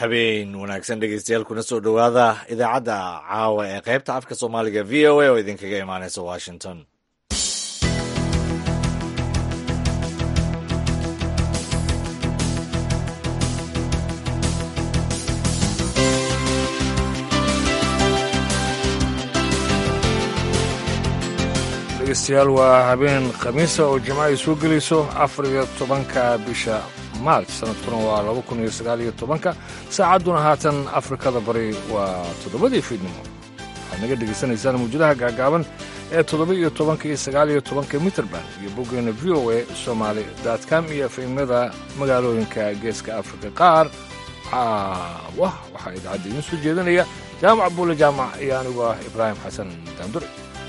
habeen wanaagsan dhegeystayaal kuna soo dhowaada idaacadda caawa ee qaybta afka soomaaliga v o a oo idinkaga imaaneysa washington dhegeystayaal waa habeen khamiisa oo jimco ay soo gelayso afar iyo tobanka bisha maarch sanadkuna waa laba kun iyo sagaal iyo tobanka saacadduna haatan afrikada bari waa toddobadii fiidnimo waxaad naga dhegaysanaysaan mawjadaha gaagaaban ee toddoba iyo tobanka iyo sagaal iyo tobanka mitrband iyo boggeena v o a somaali com iyo efemyada magaalooyinka geeska afrika qaar caawa waxaa idaacadda idiin soo jeedinaya jaamac buule jaamac iyo anigu ah ibraahim xasan daandure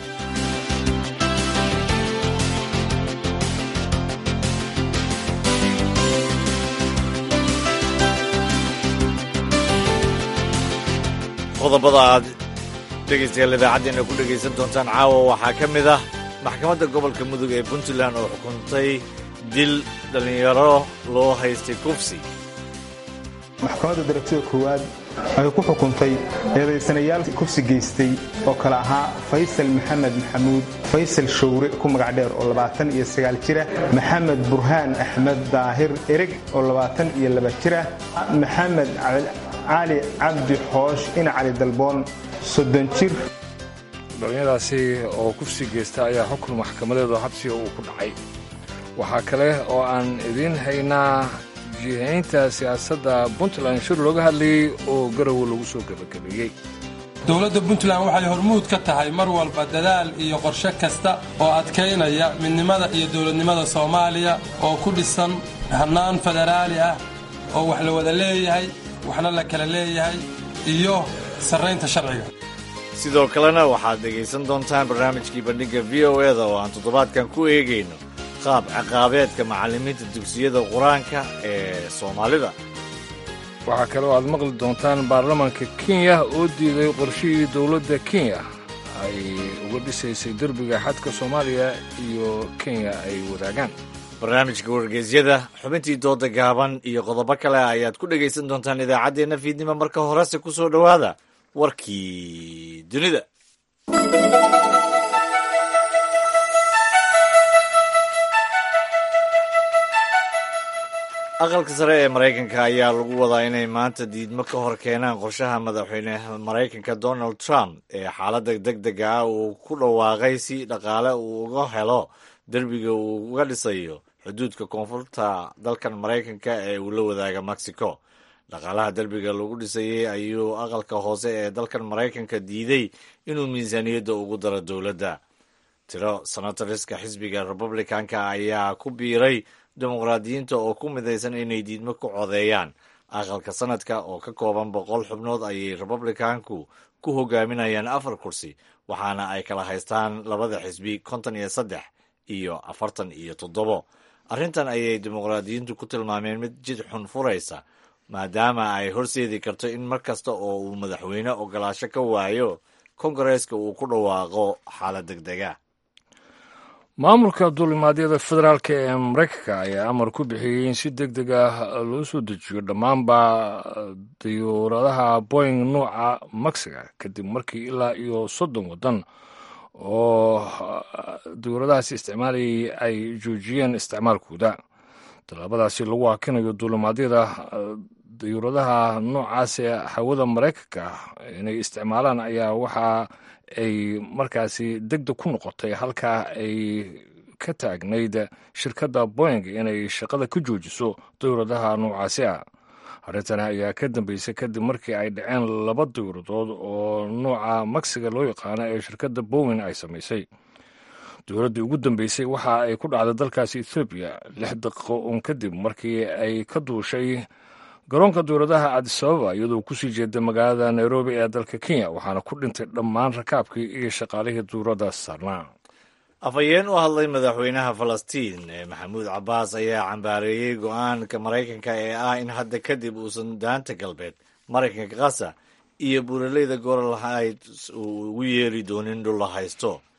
qodobada aad dhegaystayaal idaacaddeenna ku dhegaysan doontaan caawa waxaa ka mid ah maxkamadda gobolka mudug ee puntland oo xukuntay dil dhallinyaro loo haystay kufsi maxkamadda darajada koowaad waxay ku xukuntay eedaysanayaal kufsi geystay oo kale ahaa faysal maxamed maxamuud faysal showre ku magac dheer oo labaatan iyo sagaal jira maxamed burhaan axmed daahir ereg oo labaatan iyo laba jira maxamed cali cabdi xoosh ina cali dalboon soddon jir dhalinyadaasi oo kufsi geysta ayaa xukun maxkamadeedu habsiga uu ku dhacay waxaa kale oo aan idiin haynaa jihaynta siyaasadda puntland shir looga hadlayey oo garowe lagu soo gebagabeeyey dowladda puntland waxay hormuud ka tahay mar walba dadaal iyo qorshe kasta oo adkaynaya midnimada iyo dowladnimada soomaaliya oo ku dhisan hannaan federaali ah oo wax la wada leeyahay waxna la kala leeyahay iyo sarraynta sharciga sidoo kalena waxaad dhegaysan doontaan barnaamijkii bandhigga v o eda oo aan toddobaadkan ku eegayno qaab ciqaabeedka macallimiinta dugsiyada qur-aanka ee soomaalida waxaa kale oo aad maqli doontaan baarlamaanka kenya oo diiday qorshihii dowladda kenya ay uga dhisaysay derbiga xadka soomaaliya iyo kenya ay wadaagaan barnaamijka wargeysyada xubintii dooda gaaban iyo qodobo kale ayaad ku dhegaysan doontaan idaacaddeenna fiidnimo marka horese ku soo dhowaada warkii dunida aqalka sare ee maraykanka ayaa lagu wadaa inay maanta diidmo ka hor keenaan qorshaha madaxweyne maraykanka donald trump ee xaaladda deg dega ah uu ku dhawaaqay si dhaqaale uu uga helo derbiga uu uga dhisayo xuduudka koonfurta dalkan maraykanka ee uu la wadaaga mexico dhaqaalaha derbiga lagu dhisayey ayuu aqalka hoose ee dalkan maraykanka diiday inuu miisaaniyadda ugu daro dowladda tiro senatoriska xisbiga republicanka ayaa ku biiray dimuqraadiyiinta oo ku midaysan inay diidmo ku codeeyaan aqalka sanadka oo ka kooban boqol xubnood ayay republicanku ku hogaaminayaan afar kursi waxaana ay kala haystaan labada xisbi konton iyo saddex iyo afartan iyo toddobo arrintan ayay dimuqraadiyiintu ku tilmaameen mid jid xun furaysa maadaama ay horseedi karto in mar kasta oo uu madaxweyne ogolaasho ka waayo kongareeska uu ku dhawaaqo xaalad deg dega maamulka duulimaadyada federaalk ee maraykanka ayaa amar ku bixiyey in si deg deg ah loo soo dejiyo dhammaanba diyuuradaha boying nuuca maxiga kadib markii ilaa iyo soddon waddan oo diyuuradahaasi isticmaalayay ay joojiyeen isticmaalkooda tallaabadaasi lagu hakinayo duulimaadyada diyuuradaha noocaas ee hawada maraykanka inay isticmaalaan ayaa waxa ay markaasi deg deg ku noqotay halkaa ay ka taagnayd shirkadda boying inay shaqada ka joojiso diyuuradaha noocaasi ah arrintani ayaa ka dambeysay kadib markii ay dhaceen laba diyuuradood oo nooca maksiga loo yaqaano ee shirkadda bowin ay samaysay dowladdii ugu dambeysay waxa ay ku dhacday dalkaasi ethoobiya lix daqiiqo uun kadib markii ay ka duushay garoonka dowladaha cadisababa iyadoo kusii jeeda magaalada nairobi ee dalka kenya waxaana ku dhintay dhammaan rakaabkii iyo shaqaalihii duuradda saarnaa afhayeen u hadlay madaxweynaha falastiin ee maxamuud cabbaas ayaa cambaareeyey go-aanka maraykanka ee ah in hadda kadib uusan daanta galbeed maraykanka kasa iyo buuraleyda goral heights uu ugu yeeri doonin dhul la haysto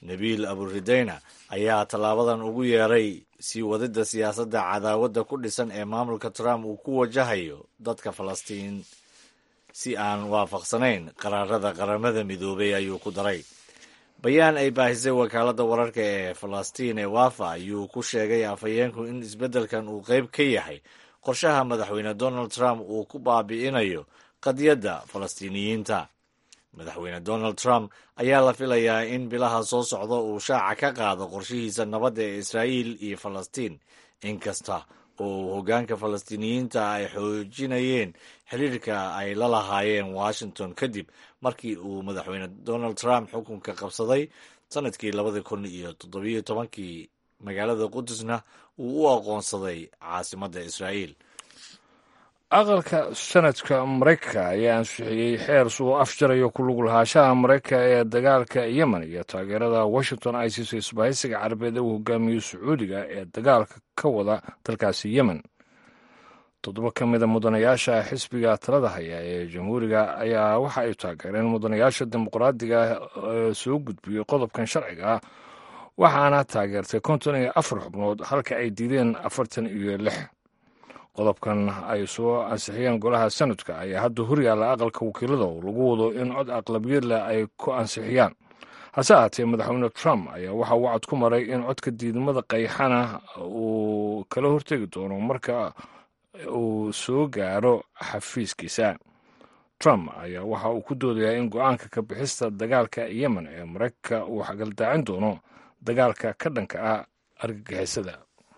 nabiil aburideyna ayaa tallaabadan ugu yeeray sii wadidda siyaasadda cadaawadda ku dhisan ee maamulka trump uu ku wajahayo dadka falastiin si aan waafaqsanayn qaraarada qaramada midoobay ayuu ku daray bayaan ay baahisay wakaaladda wararka ee falastiin ee wafa ayuu ku sheegay afhayeenku in isbeddelkan uu qayb ka yahay qorshaha madaxweyne donald trump uu ku baabi'inayo qadiyadda falastiiniyiinta madaxweyne donald trump ayaa la filayaa in bilaha soo socda uu shaaca ka qaado qorshihiisa nabadda ee israa'iil iyo falastiin inkasta oo uu hoggaanka falastiiniyiinta ay xoojinayeen xiriirka ay la lahaayeen washington kadib markii uu madaxweyne donald trump xukunka qabsaday sanadkii labadii kun iyo toddobiyo tobankii magaalada qudusna uu u aqoonsaday caasimadda israa'iil aqalka sanadka maraykanka ayaa ansixiyey xeer suu afjarayo ku lug lahaanshaha maraykanka ee dagaalka yemen iyo taageerada washington ay siisay isbahaysiga carabeed ee uu hogaamiyo sacuudiga ee dagaalka ka wada dalkaasi yemen toddoba ka mida mudanayaasha xisbiga talada haya ee jamhuuriga ayaa waxa ay taageereen mudanayaasha dimuqraadiga ee soo gudbiyey qodobkan sharciga ah waxaana taageertay konton iyo afar xubnood halka ay diideen afartan iyo lix qodobkan ay soo ansixiyeen golaha sanadka ayaa hadda horyaalla aqalka wakiilada oo lagu wado in cod aqlabiyad leh ay ku ansixiyaan hase ahaatee madaxweyne trump ayaa waxa uu cod ku maray in codka diidmada qayxana uu kala hortegi doono marka uu soo gaaro xafiiskiisa trump ayaa waxa uu ku doodayaa in go-aanka ka bixista dagaalka yemen ee maraykanka uu xagaldaacin doono dagaalka ka dhanka ah argagixisada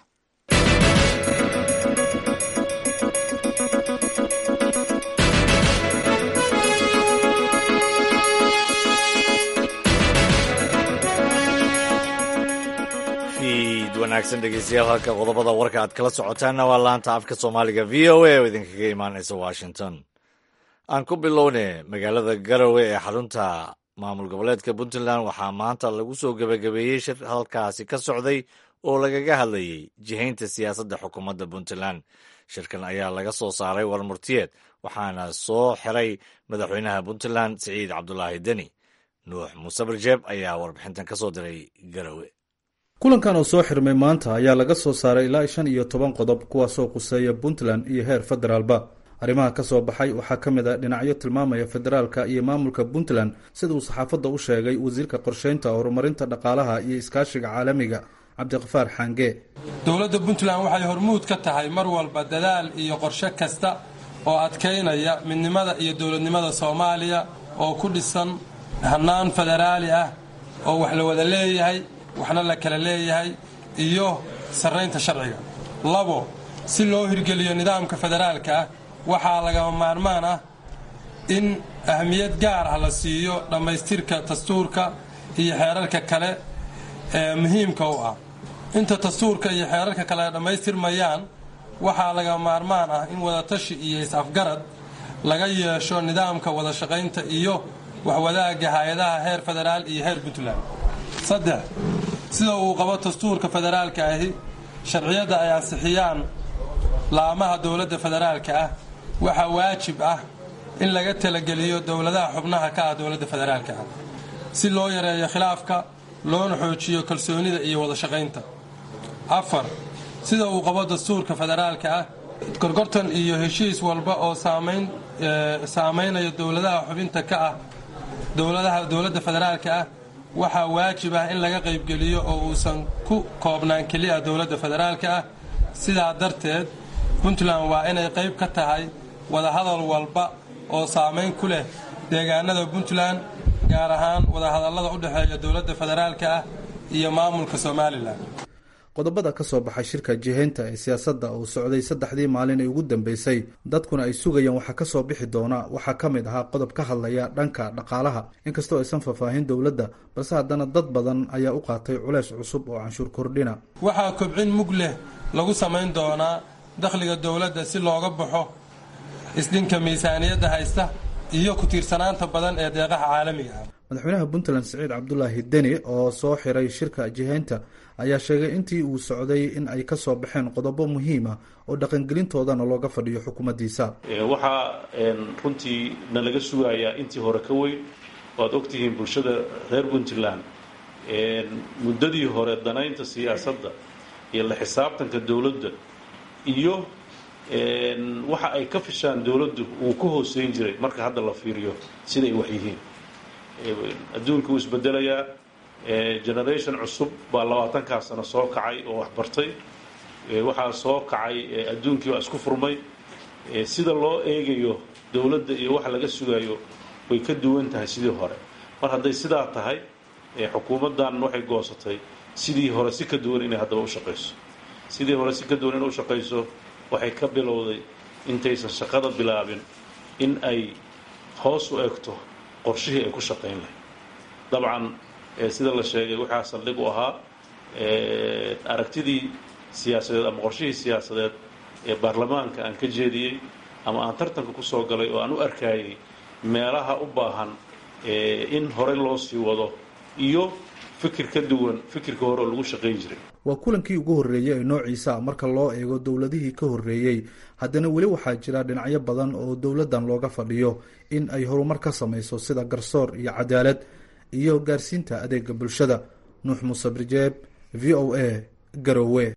wanaagsan dhegeystayaal halka qodobada warka aad kala socotaanna waa laanta afka soomaaliga v o a oo idinkaga imaanaysa washington aan ku bilowne magaalada garowe ee xarunta maamul goboleedka puntland waxaa maanta lagu soo gebagabeeyey shir halkaasi ka socday oo lagaga hadlayey jihaynta siyaasadda xukuumadda puntland shirkan ayaa laga soo saaray warmurtiyeed waxaana soo xiray madaxweynaha puntland siciid cabdulaahi deni nuux muuse barjeeb ayaa warbixintan ka soo diray garowe kulankan oo soo xirmay maanta ayaa laga soo saaray ilaa shan iyo toban qodob kuwaasoo khuseeya puntland iyo heer federaalba arrimaha ka soo baxay waxaa ka mid a dhinacyo tilmaamaya federaalka iyo maamulka puntland sida uu saxaafadda u sheegay wasiirka qorsheynta horumarinta dhaqaalaha iyo iskaashiga caalamiga cabdiqafaar xaange dowladda puntland waxay hormuud ka tahay mar walba dadaal iyo qorshe kasta oo adkaynaya midnimada iyo dowladnimada soomaaliya oo ku dhisan hannaan federaali ah oo wax la wada leeyahay waxna la kala leeyahay iyo sarraynta sharciga labo si loo hirgeliyo nidaamka federaalka ah waxaa lagama maarmaan ah in ahmiyad gaar ah la siiyo dhammaystirka dastuurka iyo xeerarka kale ee muhiimka u ah inta dastuurka iyo xeerarka kale dhammaystirmayaan waxaa lagama maarmaan ah in wadatashi iyo is-afgarad laga yeesho nidaamka wada shaqaynta iyo waxwadaagga hay-adaha heer federaal iyo heer puntland saddex sida uu qabo dastuurka federaalka ahi sharciyadda ay ansixiyaan laamaha dowladda federaalka ah waxaa waajib ah in laga talageliyo dowladaha xubnaha ka ah dowladda federaalka ah si loo yareeyo khilaafka loona xoojiyo kalsoonida iyo wada shaqaynta afar sida uu qabo dastuurka federaalka ah gorgortan iyo heshiis walba oo saamaynaya dowladaha xubinta ka ah dowladaha dowladda federaalka ah waxaa waajib ah in laga qaybgeliyo oo uusan ku koobnaan keliya dowladda federaalka ah sidaa darteed puntland waa inay qayb ka tahay wadahadal walba oo saamayn ku leh deegaanada puntland gaar ahaan wadahadallada u dhexeeya dowladda federaalka ah iyo maamulka somalilan qodobada ka soo baxay shirka jihaynta ee siyaasadda uu socday saddexdii maalin ee ugu dambeysay dadkuna ay sugayaan waxaa ka soo bixi doona waxaa ka mid ahaa qodob ka hadlaya dhanka dhaqaalaha inkastoo aysan faahfaahin dowladda balse haddana dad badan ayaa u qaatay culeys cusub oo canshuur kordhina waxaa kobcin mug leh lagu samayn doonaa dakhliga dowladda si looga baxo isdhinka miisaaniyadda haysta iyo ku tiirsanaanta badan ee deeqaha caalamiga ah madaxweynaha puntland siciid cabdulaahi deni oo soo xiray shirka jihaynta ayaa sheegay intii uu socday in ay ka soo baxeen qodobo muhiim ah oo dhaqangelintoodana looga fadhiyo xukuumaddiisa waxaa runtii na laga sugayaa intii hore ka weyn waad ogtihiin bulshada reer puntland muddadii hore danaynta siyaasadda iyo la xisaabtanka dowladda iyo waxa ay ka fishaan dowladdu uu ka hooseyn jiray marka hadda la fiiriyo siday wax yihiin adduunka wuu isbedelayaa generation cusub baa labaatankaa sano soo kacay oo wax bartay waxaa soo kacay adduunkii baa isku furmay sida loo eegayo dowladda iyo waxa laga sugayo way ka duwan tahay sidii hore mar hadday sidaa tahay xukuumaddan waxay goosatay sidii hore si ka duwan inay haddaba u shaqayso sidii hore si ka duwan inay u shaqayso waxay ka bilowday intaysan shaqada bilaabin in ay hoos u egto qorshihii ay ku shaqayn lahayd dabcan sida la sheegay waxaa saldhig u ahaa aragtidii siyaasadeed ama qorshihii siyaasadeed ee baarlamaanka aan ka jeediyey ama aan tartanka ku soo galay oo aan u arkayay meelaha u baahan in horey loo sii wado iyo fikir ka duwan fikirka hore oo lagu shaqayn jiray waa kulankii ugu horreeyey ee noociisa marka loo eego dowladihii ka horreeyey haddana weli waxaa jira dhinacyo badan oo dowladdan looga fadhiyo in ay horumar ka samayso sida garsoor iyo cadaalad iyo gaarsiinta adeega bulshada nuux muuse birjeeb v o a garowe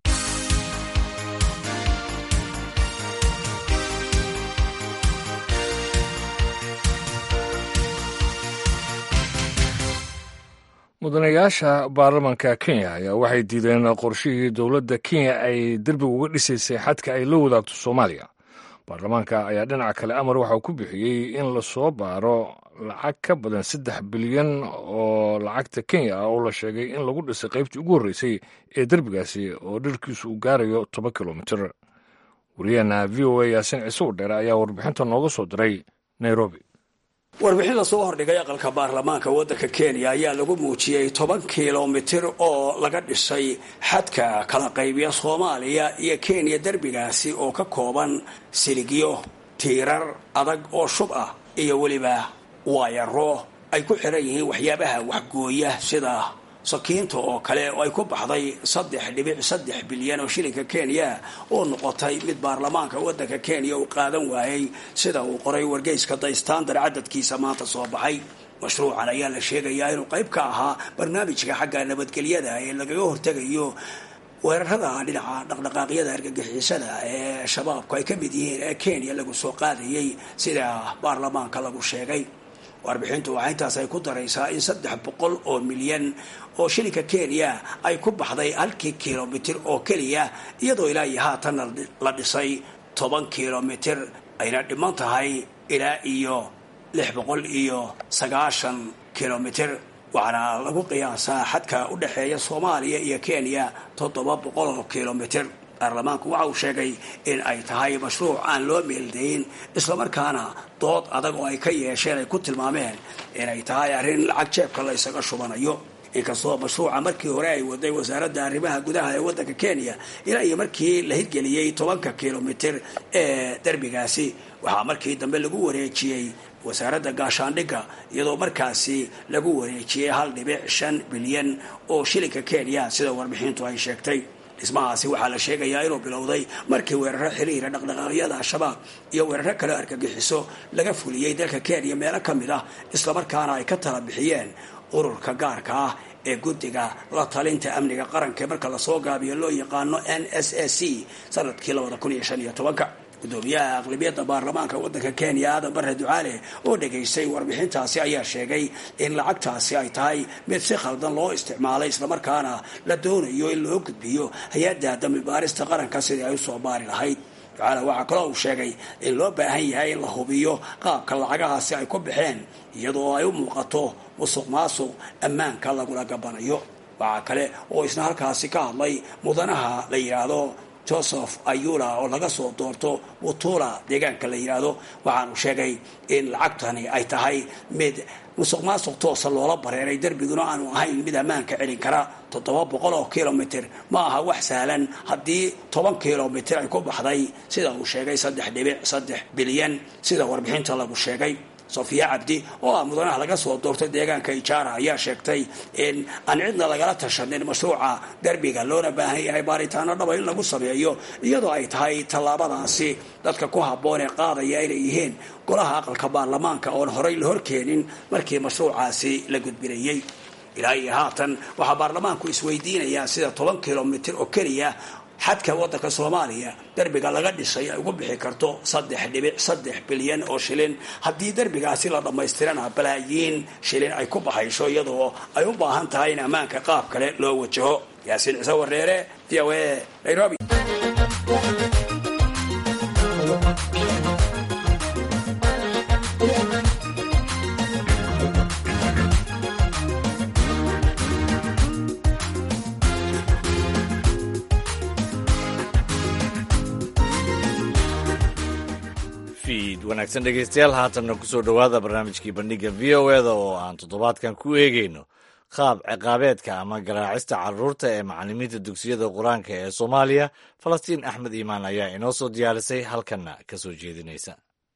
mudanayaasha baarlamaanka kenya ayaa waxay diideen qorshihii dowladda kenya ay derbiga uga dhisaysay xadka ay la wadaagto soomaaliya baarlamaanka ayaa dhinaca kale amar waxauu ku bixiyey in lasoo baaro lacag ka badan saddex bilyan oo lacagta kenya ah oo la sheegay in lagu dhisay qaybtii ugu horreysay ee derbigaasi oo dhirkiisu uu gaarayo toban kilomitir wariyaheena v o a yaasin ciise udheere ayaa warbixinta nooga soo diray nairobi warbixin lasoo hordhigay aqalka baarlamaanka waddanka kenya ayaa lagu muujiyey toban kilomitir oo laga dhisay xadka kala qaybiya soomaaliya iyo kenya derbigaasi oo ka kooban siligyo tiirar adag oo shub ah iyo weliba waayaro ay ku xiran yihiin waxyaabaha waxgooya sida sakiinta oo kale oo ay ku baxday saddex dhibic saddex bilyan oo shilinka kenya oo noqotay mid baarlamaanka waddanka kenya uu qaadan waayey sida uu qoray wargeyska the standard cadadkiisa maanta soo baxay mashruucan ayaa la sheegayaa inuu qayb ka ahaa barnaamijka xagga nabadgelyada ee lagaga hortegayo weerarada dhinaca dhaqdhaqaaqyada argagixisada ee shabaabku ay ka mid yihiin ee kenya lagu soo qaadayay sida baarlamaanka lagu sheegay warbixintu waxaa intaas ay ku daraysaa in saddex boqol oo milyan oo shilinka kenya ay ku baxday halkii kilomitir oo keliya iyadoo ilaa iyo haatanna la dhisay toban kilomitir ayna dhiman tahay ilaa iyo lix boqol iyo sagaashan kilomitir waxaana lagu qiyaasaa xadka u dhexeeya soomaaliya iyo kenya toddoba boqol oo kilomitir baarlamaanku waxa uu sheegay in ay tahay mashruuc aan loo meeldayn islamarkaana dood adag oo ay ka yeesheen ay ku tilmaameen inay tahay arrin lacag jeebka la ysaga shubanayo inkastoo mashruuca markii hore ay waday wasaaradda arrimaha gudaha ee waddanka kenya ilaa iyo markii la hirgeliyey tobanka kilomitir ee derbigaasi waxaa markii dambe lagu wareejiyey wasaaradda gaashaandhigga iyadoo markaasi lagu wareejiyey hal dhibic shan bilyan oo shilinka kenya sida warbixintu ay sheegtay dhismahaasi waxaa la sheegayaa inuu bilowday markii weeraro xiriira dhaqdhaqaaqyada al-shabaab iyo weeraro kale argagixiso laga fuliyey dalka kenya meelo ka mid ah islamarkaana ay ka tala bixiyeen ururka gaarka ah ee guddiga la talinta amniga qaranka marka lasoo gaabiyo loo yaqaano n s a c sanadkii labada kun iyo shan iyo tobanka gudoomiyaha aqlabiyadda baarlamaanka waddanka kenya aadan bare ducaale oo dhegaystay warbixintaasi ayaa sheegay in lacagtaasi ay tahay mid si khaldan loo isticmaalay islamarkaana la doonayo in loo gudbiyo hay-adda dambi baarista qaranka sidii ay usoo baari lahayd ducaale waxaa kaloo uu sheegay in loo baahan yahay in la hubiyo qaabka lacagahaasi ay ku baxeen iyadoo ay u muuqato musuq maasuq ammaanka lagula gabanayo waxaa kale oo isna halkaasi ka hadlay mudanaha la yidhaahdo joseph ayula oo laga soo doorto butula deegaanka la yidhaahdo waxaanu sheegay in lacagtani ay tahay mid musuq maasuq toosa loola bareeray derbiguna aanu ahayn mid ammaanka celin kara toddoba boqol oo kilomitir ma aha wax sahlan haddii toban kilomitir ay ku baxday sida uu sheegay saddex dhibic saddex bilyan sida warbixinta lagu sheegay sofiya cabdi oo ah mudanaha laga soo doortay deegaanka ijaara ayaa sheegtay in aan cidna lagala tashanin mashruuca derbiga loona baahan yahay baaritaano dhaba in lagu sameeyo iyadoo ay tahay tallaabadaasi dadka ku habboon ee qaadaya inay yihiin golaha aqalka baarlamaanka oon horey la horkeenin markii mashruucaasi la gudbinayey ilaa iyo haatan waxaa baarlamaanku isweydiinayaan sida toban kilomitir oo keliya xadka waddanka soomaaliya derbiga laga dhisay ay ugu bixi karto saddex dhibic saddex bilyan oo shilin haddii derbigaasi la dhammaystirana balaayiin shilin ay ku baxayso iyadoo ay u baahan tahay in ammaanka qaab kale loo wajaho yaasiin ciise wareere v o a nairobi wanaagsan dhegeystayaal haatanna kusoo dhowaada barnaamijkii bandhiga v o eda oo aan toddobaadkan ku eegeyno qaab ciqaabeedka ama garaacista caruurta ee macalimiinta dugsiyada qur-aanka ee soomaaliya falastiin axmed iimaan ayaa inoo soo diyaarisay halkanna ka soo jeedinaysa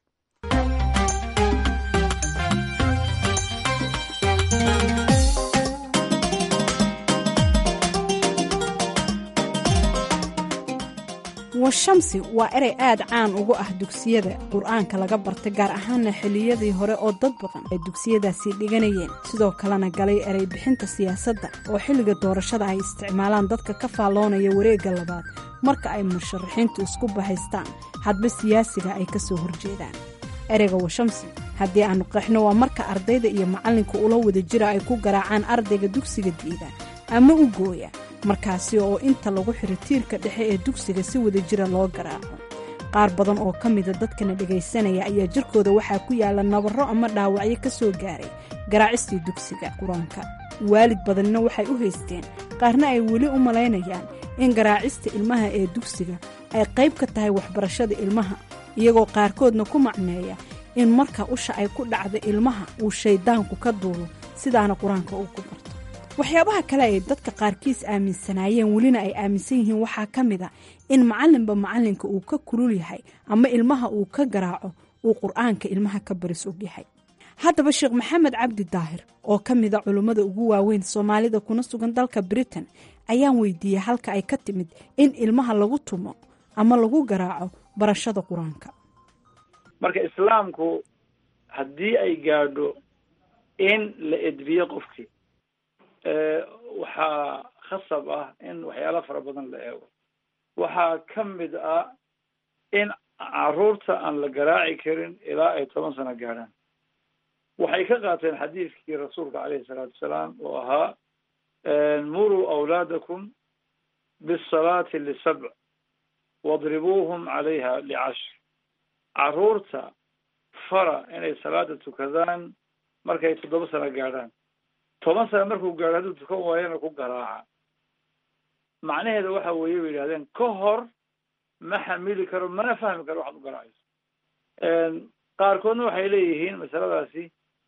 washamsi waa erey aad caan ugu ah dugsiyada qur-aanka laga bartay gaar ahaana xilliyadii hore oo dad badan ay dugsiyadaasi dhiganayeen sidoo kalena galay erey bixinta siyaasadda oo xilliga doorashada ay isticmaalaan dadka ka faalloonaya wareegga labaad marka ay musharaxiintu isku bahaystaan hadba siyaasiga ay ka soo horjeedaan ereyga washamsi haddii aanu qeexno waa marka ardayda iyo macallinka ula wada jira ay ku garaacaan ardayga dugsiga diida ama u gooya markaasi oo inta lagu xiro tiirka dhexe ee dugsiga si wada jira loo garaaco qaar badan oo ka mida dadkana dhegaysanaya ayaa jirkooda waxaa ku yaala nabarro ama dhaawacyo ka soo gaaray garaacistii dugsiga qur-aanka waalid badanna waxay u haysteen qaarna ay weli u malaynayaan in garaacista ilmaha ee dugsiga ay qayb ka tahay waxbarashada ilmaha iyagoo qaarkoodna ku macneeya in marka usha ay ku dhacda ilmaha uu shayddaanku ka duulo sidaana qur-aanka uu ku barto waxyaabaha kale ay dadka qaarkiis aaminsanaayeen welina ay aaminsan yihiin waxaa ka mid a in macallinba macallinka uu ka kulul yahay ama ilmaha uu ka garaaco uu qur-aanka ilmaha ka baris og yahay haddaba sheekh maxamed cabdi daahir oo ka mida culummada ugu waaweyn soomaalida kuna sugan dalka britain ayaan weydiiyey halka ay ka timid in ilmaha lagu tumo ama lagu garaaco barashada qur-aanka marka islaamku haddii ay gaadho in la edbiyo qofkii waxaa khasab ah in waxyaala fara badan la eego waxaa ka mid ah in caruurta aan la garaaci karin ilaa ay toban sano gaadhaan waxay ka qaateen xadiidkii rasuulka caleyhi salaatu wasalaam oo ahaa muruu awlaadakum bisalaati lisabc wadribuuhum calayha licashr caruurta fara inay salaada tukadaan markay toddoba sano gaadhaan toban sano markuu gaadho hadduu tukan waayana ku garaaca macnaheeda waxa weeye bay yidhahdeen ka hor ma xamili karo mana fahmi karo waxaad u garaacayso qaarkoodna waxay leeyihiin masaladaasi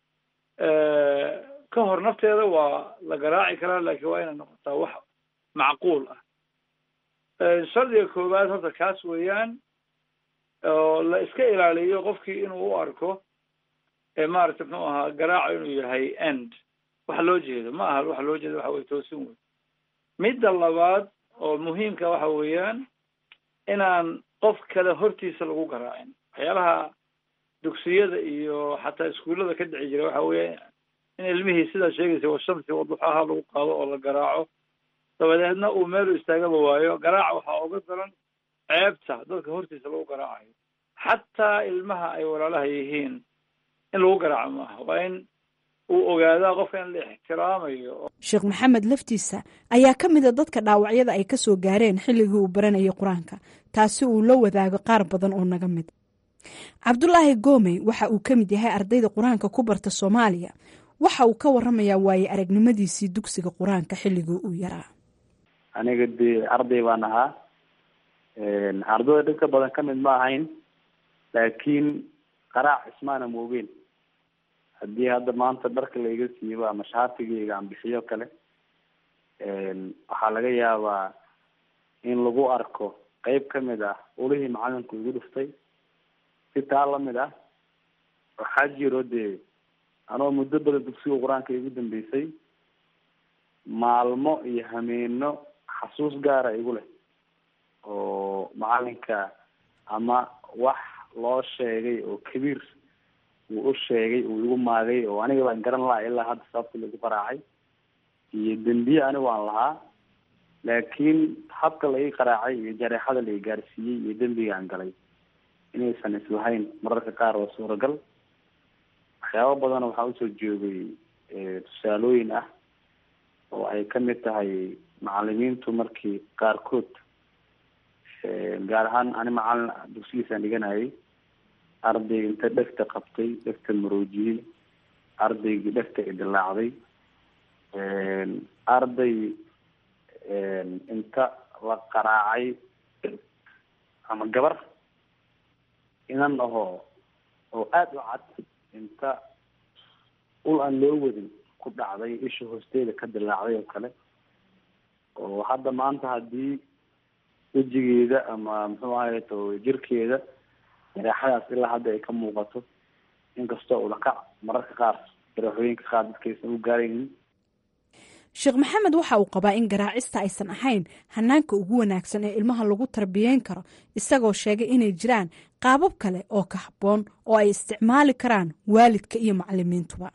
ka hor nafteeda waa la garaaci karaa laakiin waa inay noqotaa wax macquul ah shardiga koowaad horta kaas weeyaan oo la iska ilaaliyo qofkii inuu u arko maaragtay muxuu ahaa garaaco inuu yahay end waxa loo jeedo ma aha waxa loo jeedo waxa weye toosin wey midda labaad oo muhiimka waxa weeyaan inaan qof kale hortiisa lagu garaacin waxyaalaha dugsiyada iyo xataa iskuullada ka dhici jira waxa weeye in ilmihii sidaa sheegaysa washamsi waduxaha lagu qaado oo la garaaco dabadeedna uu meelu istaagaba waayo garaaca waxaa oga daran ceebta dadka hortiisa lagu garaacayo xataa ilmaha ay walaalaha yihiin in lagu garaaco maaha waa in uu ogaadaa qofka in la ixtiraamayo sheekh maxamed laftiisa ayaa ka mida dadka dhaawacyada ay ka soo gaareen xilligii uu baranayay qur-aanka taasi uu la wadaago qaar badan oo naga mid cabdulaahi goomey waxa uu ka mid yahay ardayda qur-aanka ku barta soomaaliya waxa uu ka waramayaa waaye aragnimadiisii dugsiga qur-aanka xilligii uu yaraa aniga dee arday baan ahaa ardayda dhibka badan ka mid ma ahayn laakiin qaraac ismaana moogeen haddii hadda maanta dharka laiga siibo ama shaatigayga aan bixiyo kale waxaa laga yaabaa in lagu arko qeyb kamid ah ulihii macalinku igu dhuftay si taa lamid ah waxaa jiro dee anoo muddo badan dugsiga qur-aanka igu dambeysay maalmo iyo hameeno xasuus gaara igu leh oo macalinka ama wax loo sheegay oo kabiir uu u sheegay uu igu maagay oo aniga baan garan laha ilaa hadda sababta lagu qaraacay iyo dembiye anigu aan lahaa laakiin habka la ii qaraacay iyo jareexada la i gaarsiiyey iyo dembiga aan galay inaysan islahayn mararka qaar waa suuragal waxyaaba badan waxaa usoo joogay tusaalooyin ah oo ay kamid tahay macalimiintu markii qaarkood gaar ahaan ani macalin dugsigiisaan dhiganayay arday inta dhegta qabtay dhegta maroojiyey ardaygii dhegta idilaacday arday inta la qaraacay ama gabar inan ahoo oo aada u cad inta ul aan loo wadin ku dhacday isha hoosteeda ka dilaacday oo kale oo hadda maanta haddii wejigeeda ama muxuu ahay to jirkeeda jaraaxadaas ilaa hadda ay ka muuqato inkastoo ulakac mararka qaar jaraaxooyinka qaar dadkaysan u gaaraynin sheekh maxamed waxa uu qabaa in garaacista aysan ahayn hanaanka ugu wanaagsan ee ilmaha lagu tarbiyeyn karo isagoo sheegay inay jiraan qaabab kale oo ka habboon oo ay isticmaali karaan waalidka iyo macalimiintuba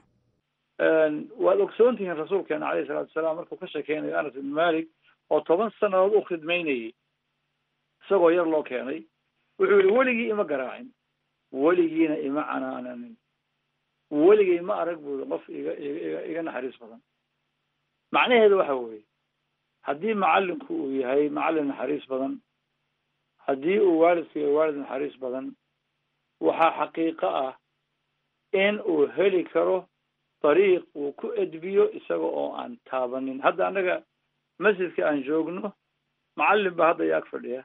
waad ogsoon tihiin rasuulkeena caleyhi salaatu wasalaam markuu ka sheekeynayo anas ibn malik oo toban sanadood u khidmaynayay isagoo yar loo keenay wuxuu yihi weligii ima garaacin weligiina ima canaananin weligay ma arag buuri qof iga iga iga naxariis badan macnaheedu waxa weeye haddii macalinku uu yahay macallin naxariis badan haddii uu waalidku yahay waalid naxariis badan waxaa xaqiiqo ah in uu heli karo dariiq uu ku edbiyo isaga oo aan taabanin hadda annaga masjidka aan joogno macallin baa hadda yaag fadhiya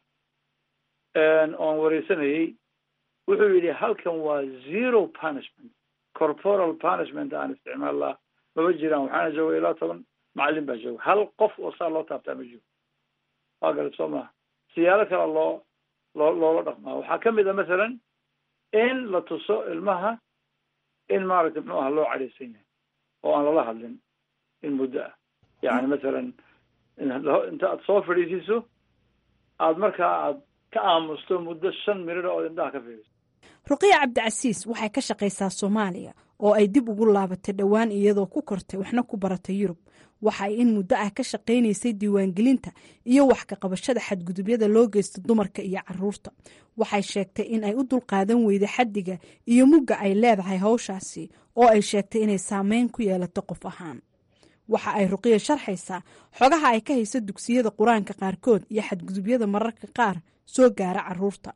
oon wareysanayey wuxuu yidhi halkan waa zero punishment corporal punishment aan isticmaallaa maba jiraan waxaana jooga ilaa toban macallin baa jooga hal qof oo saa loo taabtaa ma jiro waa garat soo maha siyaalo kale loo loo loola dhaqmaa waxaa kamid a masalan in la tuso ilmaha in maaragtay muxuu aha loo cadhaysan yahay oo aan lala hadlin in muddo ah yani masalan inta aad soo fadhiisiiso aad markaa aad ka aamusto muddo shan mirir oo indhaha ka fiiriso ruqiya cabdicasiis waxay ka shaqaysaa soomaaliya oo ay dib ugu laabatay dhowaan iyadoo ku kortay waxna ku baratay yurub waxa ay in muddo ah ka shaqaynaysay diiwaangelinta iyo wax ka qabashada xadgudubyada loo geysto dumarka iyo caruurta waxay sheegtay in ay u dulqaadan weyday xaddiga iyo mugga ay leedahay hawshaasi oo ay sheegtay inay saameyn ku yeelato qof ahaan waxa ay ruqiya sharxaysaa xogaha ay ka hayso dugsiyada qur-aanka qaarkood iyo xadgudubyada mararka qaar soo gaara caruurta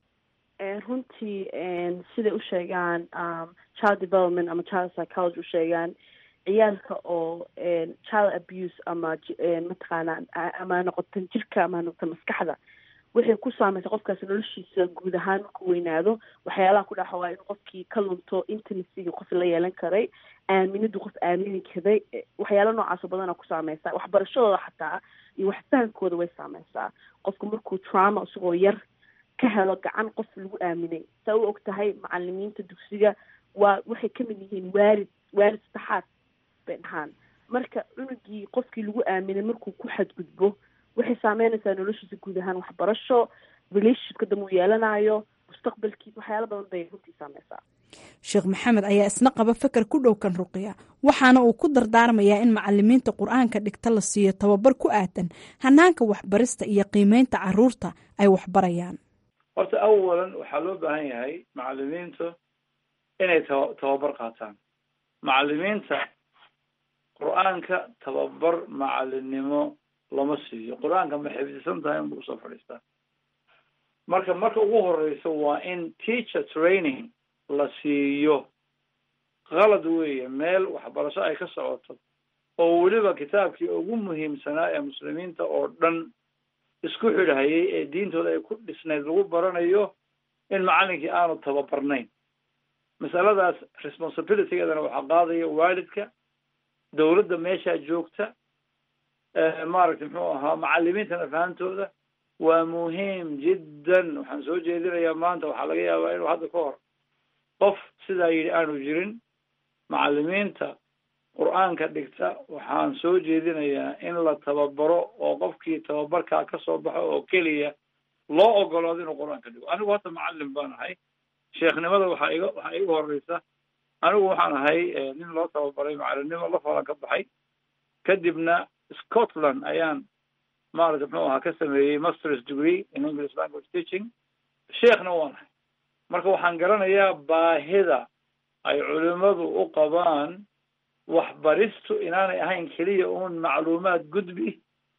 runtii siday u sheegaan child development ama child psychology u sheegaan ciyaalka oo child abuse ama mataqaana ama noqoto jirka ama noqoto maskaxda waxay ku saameysa qofkaas noloshiisa guud ahaan markuu weynaado waxyaalaha ku dhaxa waa in qofkii ka lunto intimacyga qof la yeelan karay aaminadu qof aamini karay waxyaala noocaasoo badana ku saameysa waxbarashadooda xataa iyo waxfahankooda way saameysaa qofku markuu trauma isagoo yar ka helo gacan qof lagu aaminay saa u og tahay macalimiinta dugsiga waa waxay kamid yihiin waalid waalid saddexaad bay dhahaan marka cunugii qofkii lagu aaminay markuu ku xadgudbo waxay saameynaysaa noloshiisa guud ahaan waxbarasho relationshipka dambe uu yeelanayo mustaqbalkiisa waxyaala badan bay runtii saameysaa sheekh maxamed ayaa isna qaba feker ku dhowkan ruqiya waxaana uu ku dardaarmayaa in macalimiinta qur-aanka dhigta la siiyo tababar ku aadan hanaanka waxbarista iyo qiimeynta caruurta ay waxbarayaan horta awalan waxaa loo baahan yahay macalimiintu inay taba tababar qaataan macalimiinta qur-aanka tababar macalinimo lama siiyo qur-aanka ma xifdisan tahay inba usoo fadhiistaa marka marka ugu horeyso waa in teacher training la siiyo qalad weeye meel waxbarasho ay ka socoto oo weliba kitaabkii ugu muhiimsanaa ee muslimiinta oo dhan isku xidhahayay ee diintooda ay ku dhisnayd lagu baranayo in macalinkii aanu tababarnayn masaladaas responsibilitygeedana waxaa qaadaya waalidka dawladda meeshaa joogta maaragtay muxuu ahaa macalimiintana fahantooda waa muhiim jiddan waxaan soo jeedinayaa maanta waxaa laga yaabaa inuu hadda ka hor qof sidaa yidhi aanu jirin macalimiinta qur-aanka dhigta waxaan soo jeedinayaa in la tababaro oo qofkii tababarkaa ka soo baxo oo keliya loo ogolaado inuu qur-aanka dhigo anigu hadda macalin baan ahay sheekhnimada waxaa iga waxaa iga horeysa anigu waxaan ahay nin loo tababaray macalinimo la falan ka baxay kadibna scotland ayaan maarata muxuu ahaa ka sameeyey masters degree in english language teaching sheekhna waan ahay marka waxaan garanayaa baahida ay culimadu u qabaan waxbaristu inaanay ahayn keliya uun macluumaad gudbi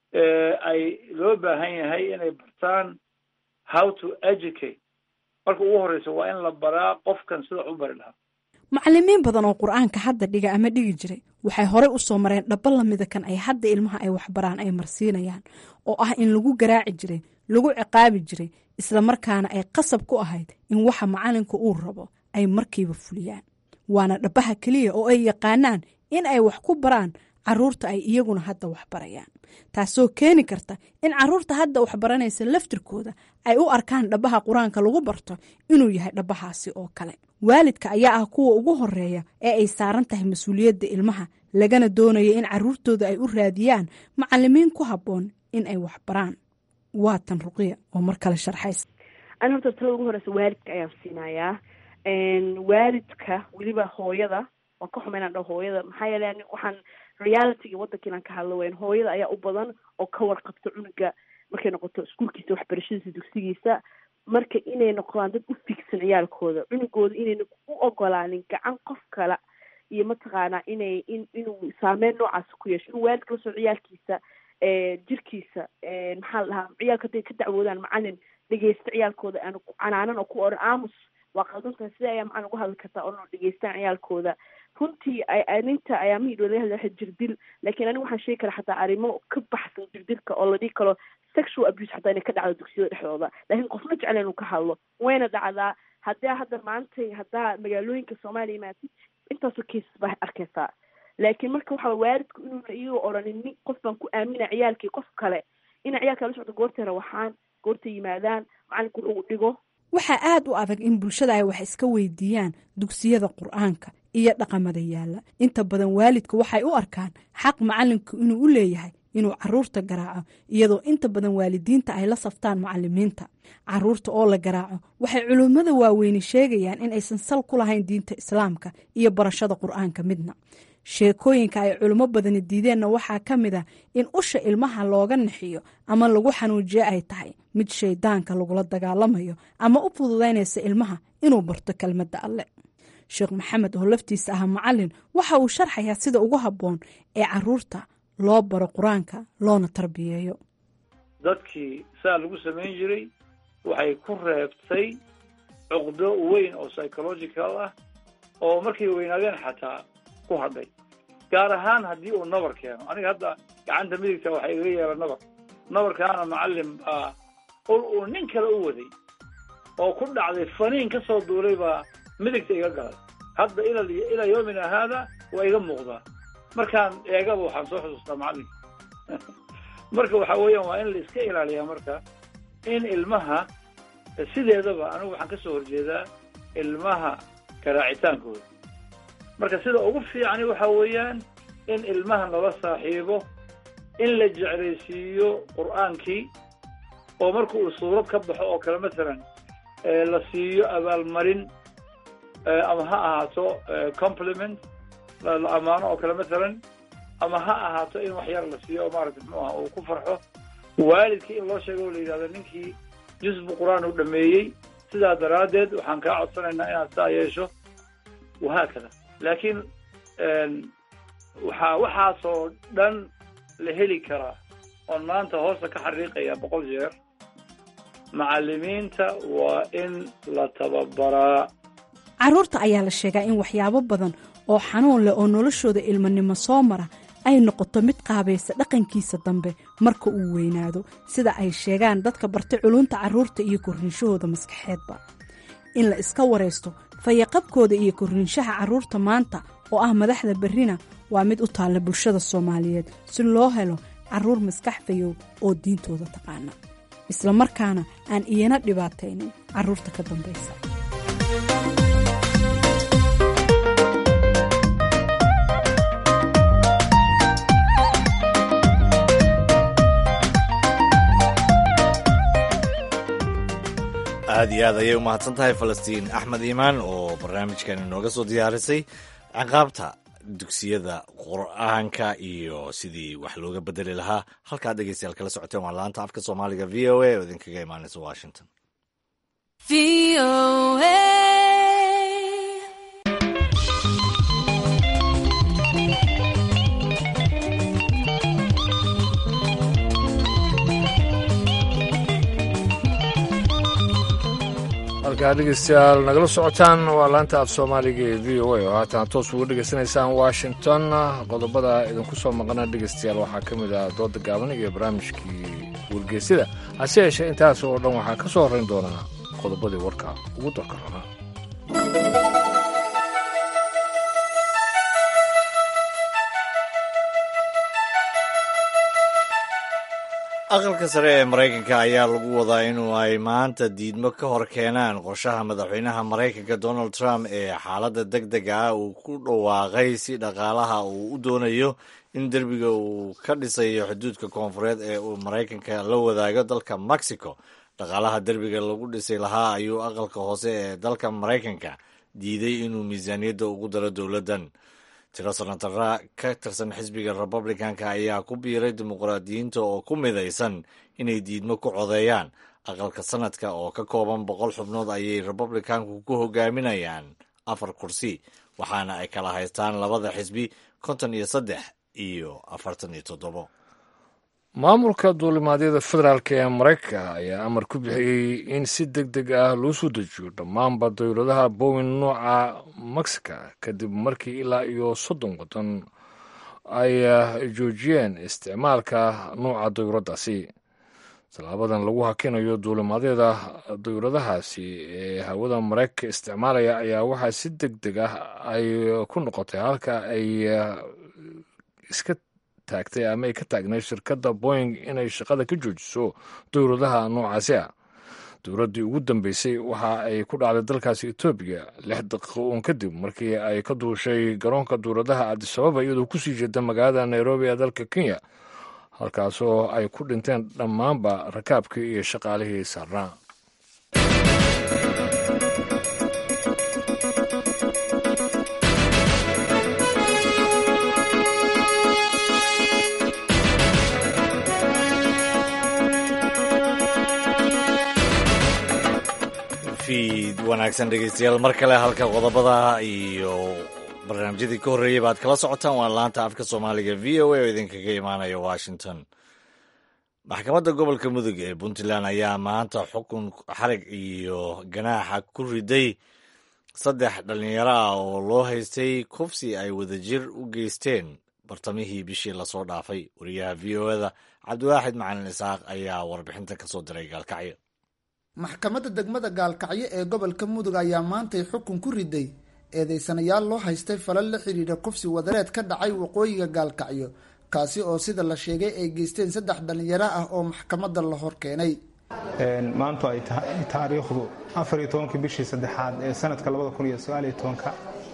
ay loo baahan yahay inay bartaan how to educate marka ugu horreysa waa in la baraa qofkan sida u bari lahaa macalimiin badan oo qur-aanka hadda dhiga ama dhigi jiray waxay horey u soo mareen dhaba lamida kan ay hadda ilmaha ay waxbaraan ay marsiinayaan oo ah in lagu garaaci jiray lagu ciqaabi jiray islamarkaana ay qasab ku ahayd in waxa macalinka uu rabo ay markiiba fuliyaan waana dhabaha keliya oo ay yaqaanaan in ay wax ku baraan caruurta ay iyaguna hadda waxbarayaan taasoo keeni karta in caruurta hadda waxbaranaysa laftirkooda ay u arkaan dhabaha qur-aanka lagu barto inuu yahay dhabahaasi oo kale waalidka ayaa ah kuwa ugu horeeya ee ay saaran tahay mas-uuliyadda ilmaha lagana doonaya in caruurtooda ay u raadiyaan macalimiin ku habboon in ay waxbaraan waa tan ruqiya oo mar kale sharxays ani horta talada ugu horeysa waalidka ayaan siinayaa waalidka weliba hooyada waan ka xuma inaan dhaho hooyada maxaa yeele ani waxaan realityga waddanka inaan ka hadlo weyn hooyada ayaa u badan oo ka warqabta cunuga markay noqoto iskuulkiisa waxbarashadiisa dugsigiisa marka inay noqdaan dad u figsan ciyaalkooda cunugooda inayna u ogolaanin gacan qof kale iyo mataqaanaa inay in inuu saameyn noocaas ku yeesho inuu waalidka lasoo ciyaalkiisa jirkiisa maxaa la dhahaa ciyaalka hadday ka dacwoodaan macalin dhegeysta ciyaalkooda aan canaanan oo ku oran aamus waa qaldantahay sida ayaa macalin uga hadli kartaa oo dhegeystaan ciyaalkooda runtii aninta ayaa mahidho laga hadla jirdil laakiin aniga waxaan sheegi karaa xataa arrimo ka baxsan jirdilka oo la dhihi karo sexual abuse xataa inay ka dhacdo dugsiyada dhexdooda laakiin qofna jecla inuu ka hadlo wayna dhacdaa haddaa hadda maantay haddaa magaalooyinka soomaaliya imaatid intaasoo cases baa arkaysaa laakiin marka waxaa waalidku inuuna iyagoo odhanin nin qof baan ku aamina ciyaalkii qof kale ina ciyaalka la socdo goortay rawaxaan goortay yimaadaan macalinku wuxuu dhigo waxaa aad u adag in bulshada ay wax iska weydiiyaan dugsiyada qur-aanka iyo dhaqamada yaalla inta badan waalidku waxay u arkaan xaq macalinku inuu u leeyahay inuu caruurta garaaco iyadoo inta badan waalidiinta ay la saftaan macalimiinta caruurta oo la garaaco waxay culimmada waaweyni sheegayaan in aysan sal ku lahayn diinta islaamka iyo barashada qur-aanka midna sheekooyinka ay culimo badani diideenna waxaa ka mid a in usha ilmaha looga nixiyo ama lagu xanuujiyo ay tahay mid shaydaanka lagula dagaalamayo ama u fududaynaysa ilmaha inuu barto kelmadda alle sheekh maxamed oo laftiisa ah macalin waxa uu sharxayaa sida ugu habboon ee caruurta loo baro qur-aanka loona tarbiyeeyo dadkii saa lagu samayn jiray waxay ku reebtay cuqdo weyn oo psychological ah oo markay weynaadeen xataa ku hadhay gaar ahaan haddii uu nabar keeno aniga hadda gacanta midigta waxaa igaga yeela nabar nabarkaana macalin baa ul uu nin kale u waday oo ku dhacday faniin ka soo duulay baa midigta iga galay hadda ila ilaa yoomina haada waa iga muuqdaa markaan eegaba waxaan soo xusuustaa macalinka marka waxa weeyaan waa in la iska ilaaliyaa marka in ilmaha sideedaba anigu waxaan ka soo horjeedaa ilmaha garaacitaankooda marka sida ugu fiicani waxa weeyaan in ilmaha lala saaxiibo in la jeclaysiiyo qur-aankii oo marka uu suurad ka baxo oo kale masalan la siiyo abaalmarin ama ha ahaato compliment la ammaano oo kale masalan ama ha ahaato in wax yar la siiyo oo maarata muxuu aha uu ku farxo waalidkii in loo sheego oo la yidhahdo ninkii jusbu qur-aan uu dhameeyey sidaa daraaddeed waxaan kaa codsanaynaa inaad saa yeesho wahaakada laakiin waxaa waxaasoo dhan la heli karaa oon maanta hoosta ka xariiqaya boqol jeer macalimiinta waa in la tababaraa caruurta ayaa la sheegaa in waxyaabo badan oo xanuun leh oo noloshooda ilmanimo soo mara ay noqoto mid qaabaysa dhaqankiisa dambe marka uu weynaado sida ay sheegaan dadka bartay culunta carruurta iyo korriinshahooda maskaxeedba in la iska waraysto fayaqabkooda iyo korriinshaha carruurta maanta oo ah madaxda berrina waa mid u taalla bulshada soomaaliyeed si loo helo carruur maskax fayow oo diintooda taqaana isla markaana aan iyana dhibaataynin carruurta ka dambaysa aad iyo aad ayay u mahadsan tahay falastiin axmed iimaan oo barnaamijkan inooga soo diyaarisay ciqaabta dugsiyada qur-aanka iyo sidii wax looga bedeli lahaa halkaad dhegeystayaal kala socoteen waa laanta afka soomaaliga v o a oo idinkaga imaanaysa washington halkaa dhegeystayaal nagala socotaan waa laanta af soomaaliga ee v o a oo haatan toos ugu dhegeysanaysaan washington qodobada idinku soo maqana dhegeystayaal waxaa ka mid ah dooda gaaban iyo barnaamijkii wargeysyada hase yeeshee intaas oo dhan waxaa ka soo horrayn doonaa qodobadii warka ugu darka rabaa aqalka sare ee maraykanka ayaa lagu wadaa inuu ay maanta diidmo ka hor keenaan qorshaha madaxweynaha maraykanka donald trump ee xaaladda deg dega ah uu ku dhawaaqay si dhaqaalaha uu u doonayo in derbiga uu ka dhisayo xuduudka koonfureed ee uu maraykanka la wadaago dalka mexico dhaqaalaha derbiga lagu dhisay lahaa ayuu aqalka hoose ee dalka maraykanka diiday inuu miisaaniyadda ugu daro dowladdan tiro sanatara ka tirsan xisbiga republicanka ayaa ku biiray dimuqraadiyiinta oo ku midaysan inay diidmo ku codeeyaan aqalka sanadka oo ka kooban boqol xubnood ayay republicanku ku hogaaminayaan afar kursi waxaana ay kala haystaan labada xisbi konton iyo saddex iyo afartan iyo toddobo maamulka duulimaadyada federaalk ee maraykanka ayaa amar ku bixiyey in si deg deg ah loo soo dejiyo dhammaanba dowladaha bowin nooca mexica kadib markii ilaa iyo soddon waddan ay joojiyeen isticmaalka nooca dowladdaasi tallaabadan lagu hakinayo duulimaadyada dowladahaasi ee hawada maraykanka isticmaalaya ayaa waxaa si deg deg ah ay ku noqotay halka ay iska taagtay ama ay ka taagnayd shirkadda boying inay shaqada ka joojiso dowladaha noocaasi ah dowladdii ugu dambeysay waxa ay ku dhacday dalkaasi etoobiya lix daqiiqo uun kadib markii ay ka duushay garoonka dowladaha cabdisababa iyadoo kusii jeeda magaalada nairobi ee dalka kenya halkaasoo ay ku dhinteen dhammaanba rakaabkii iyo shaqaalihii saarnaa fiid wanaagsan dhegeystayaal mar kale halka qodobada iyo barnaamijyadii ka horreeyey baad kala socotaan waa laanta afka soomaaliga v o a oo idinkaga imaanaya washington maxkamadda gobolka mudug ee puntland ayaa maanta xukun xarig iyo ganaaxa ku riday saddex dhallinyaro ah oo loo haystay kufsi ay wadajir u geysteen bartamihii bishii lasoo dhaafay wariyaha v o eda cabdiwaaxid macalin isaaq ayaa warbixintan ka soo diray gaalkacyo maxkamadda degmada gaalkacyo ee gobolka mudug ayaa maantay xukun ku riday eedeysanayaal loo haystay falal la xidhiidha kufsi wadareed ka dhacay waqooyiga gaalkacyo kaasi oo sida la sheegay ay geysteen saddex dhallinyaro ah oo maxkamadda la hor keenay maantu ay tahay taariikhdu afariyo tobankii bishii saddexaad ee sanadka labada kun iyo sagaaliyo tobanka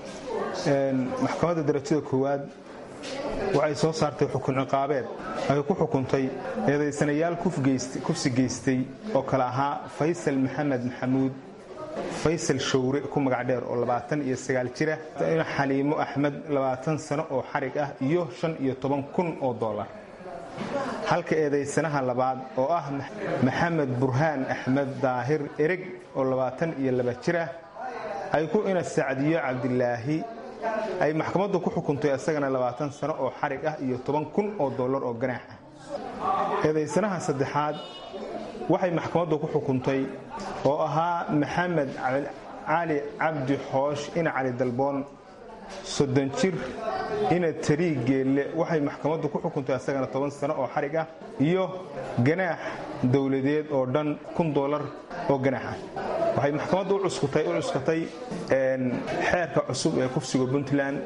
maxkamadda darajada koowaad waxay soo saartay xukun ciqaabeed ay ku xukuntay eedaysanayaal kufsi geystay oo kale ahaa faysal maxamed maxamuud faysal showre ku magac dheer oo labaatan iyo sagaal jira xaliimo axmed labaatan sano oo xarig ah iyo shan iyo toban kun oo dollar halka eedaysanaha labaad oo ah maxamed burhaan axmed daahir ereg oo labaatan iyo laba jira ay ku ina sacdiyo cabdilaahi ay maxkamaddu ku xukuntay isagana labaatan sano oo xarig ah iyo toban kun oo dollar oo ganaax ah eedaysanaha saddexaad waxay maxkamaddu ku xukuntay oo ahaa maxamed cali cabdi xoosh ina cali dalboon soddon jir ina tarii geelle waxay maxkamaddu ku xukuntay isagana toban sano oo xarig ah iyo ganaax dowladeed oo dhan kun dollar oo ganaax ah waxay maxkamaddu u cuskatay xeerka cusub ee kufsiga puntland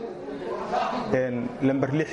lamber lix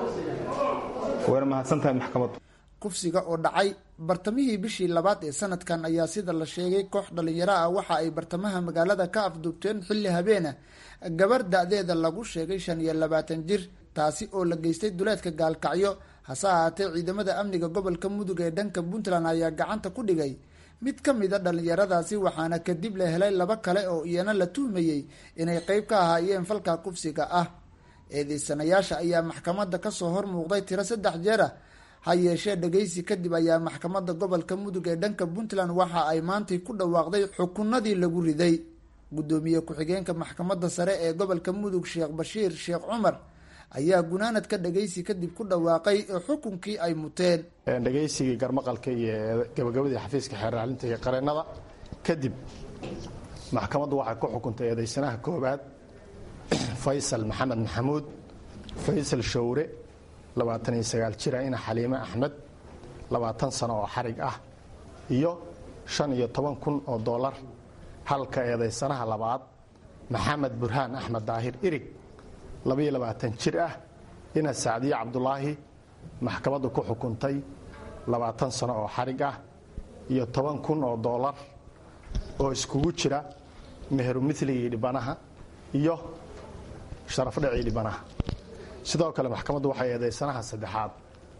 wayna mahadsantahay maxkamaddu kufsiga oo dhacay bartamihii bishii labaad ee sanadkan ayaa sida la sheegay koox dhallinyaro ah waxa ay bartamaha magaalada ka afduubteen xilli habeena gabar da-deeda lagu sheegay shan iyo labaatan jir taasi oo la geystay duleedka gaalkacyo hase ahaatee ciidamada amniga gobolka mudug ee dhanka puntland ayaa gacanta ku dhigay mid ka mid a dhallinyaradaasi waxaana kadib la helay laba kale oo iyana la tuhmayey inay qeyb ka ahaayeen falka kufsiga ah eedeysanayaasha ayaa maxkamadda kasoo hor muuqday tiro saddex jeer ah ha yeeshee dhageysi kadib ayaa maxkamadda gobolka mudug ee dhanka puntland waxa ay maantay ku dhawaaqday xukunadii lagu riday guddoomiye ku-xigeenka maxkamadda sare ee gobolka mudug sheekh bashiir sheekh cumar ayaa gunaanadka dhageysi kadib ku dhawaaqay xukunkii ay muteen dhageysigii garmaqalka iyo gabagabadii xafiiska xeeraalinta iyo qareennada kadib maxkamaddu waxay ku xukuntay eedeysanaha koowaad faysal maxamed maxamuud faysal showre labaatan iyo sagaal jira ina xaliime axmed labaatan sano oo xarig ah iyo shan iyo toban kun oo dollar halka eedeysanaha labaad maxamed burhaan axmed daahir irig labaiyo labaatan jir ah ina sacdiye cabdulaahi maxkamaddu ku xukuntay labaatan sano oo xarig ah iyo toban kun oo dollar oo iskugu jira meheru miligii dhibanaha iyo sharafdhacii dhibanaha sidoo kale maxkamaddu waxay eedeysanaha saddexaad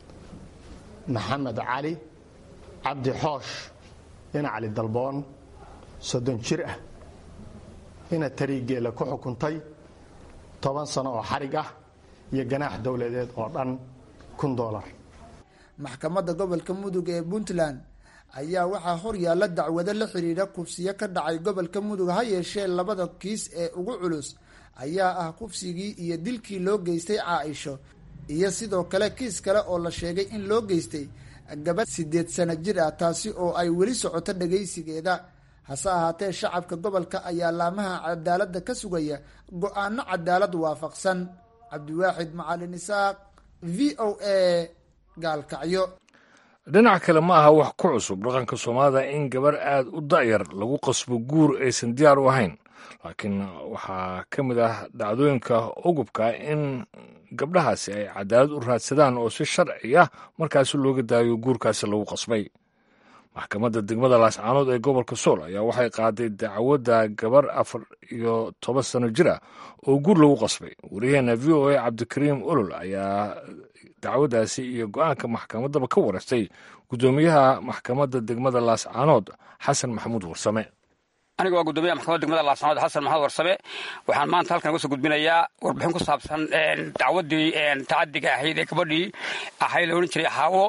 maxamed cali cabdi xoosh ina cali dalboon soddon jir ah ina tariigeela ku xukuntay toban sano oo xarig ah iyo ganaax dowladeed oo dhan kun dolar maxkamadda gobolka mudug ee puntland ayaa waxaa hor yaalla dacwado la xiriira kufsiyo ka dhacay gobolka mudug ha yeeshee labada kiis ee ugu culus ayaa ah kufsigii iyo dilkii loo geystay caaisho iyo sidoo kale kiis kale oo la sheegay in loo geystay gabadh sideed sano jir ah taasi oo ay weli socoto dhagaysigeeda hase ahaatee shacabka gobolka ayaa laamaha cadaaladda ka sugaya go-aano cadaalad waafaqsan cabdiwaaxid macalin isaaq v o a gaalkacyo dhinac kale ma aha wax ku cusub dhaqanka soomaalida in gabar aad u da'yar lagu qasbo guur aysan diyaar u ahayn laakiin waxaa ka mid ah dhacdooyinka ugubka in gabdhahaasi ay cadaalad u raadsadaan oo si sharci ah markaasi looga daayo guurkaasi lagu qasbay maxkamadda degmada laascaanood ee gobolka sool ayaa waxay qaaday dacwadda gabar afar iyo toban sano jir ah oo guur lagu qasbay waryaheena v o a cabdikariim olol ayaa dacwaddaasi iyo go-aanka maxkamaddaba ka wareystay guddoomiyaha maxkamadda degmada laascaanood xasan maxamuud warsame aniga waa gudoomiyaha maxkamadda degmada laascaanood xasan maxamed warsame waxaan maanta halkan uga soo gudbinayaa warbixin ku saabsan dacwaddii tacadiga ahayd ee gabadhii ahayd la odhan jiray xaawo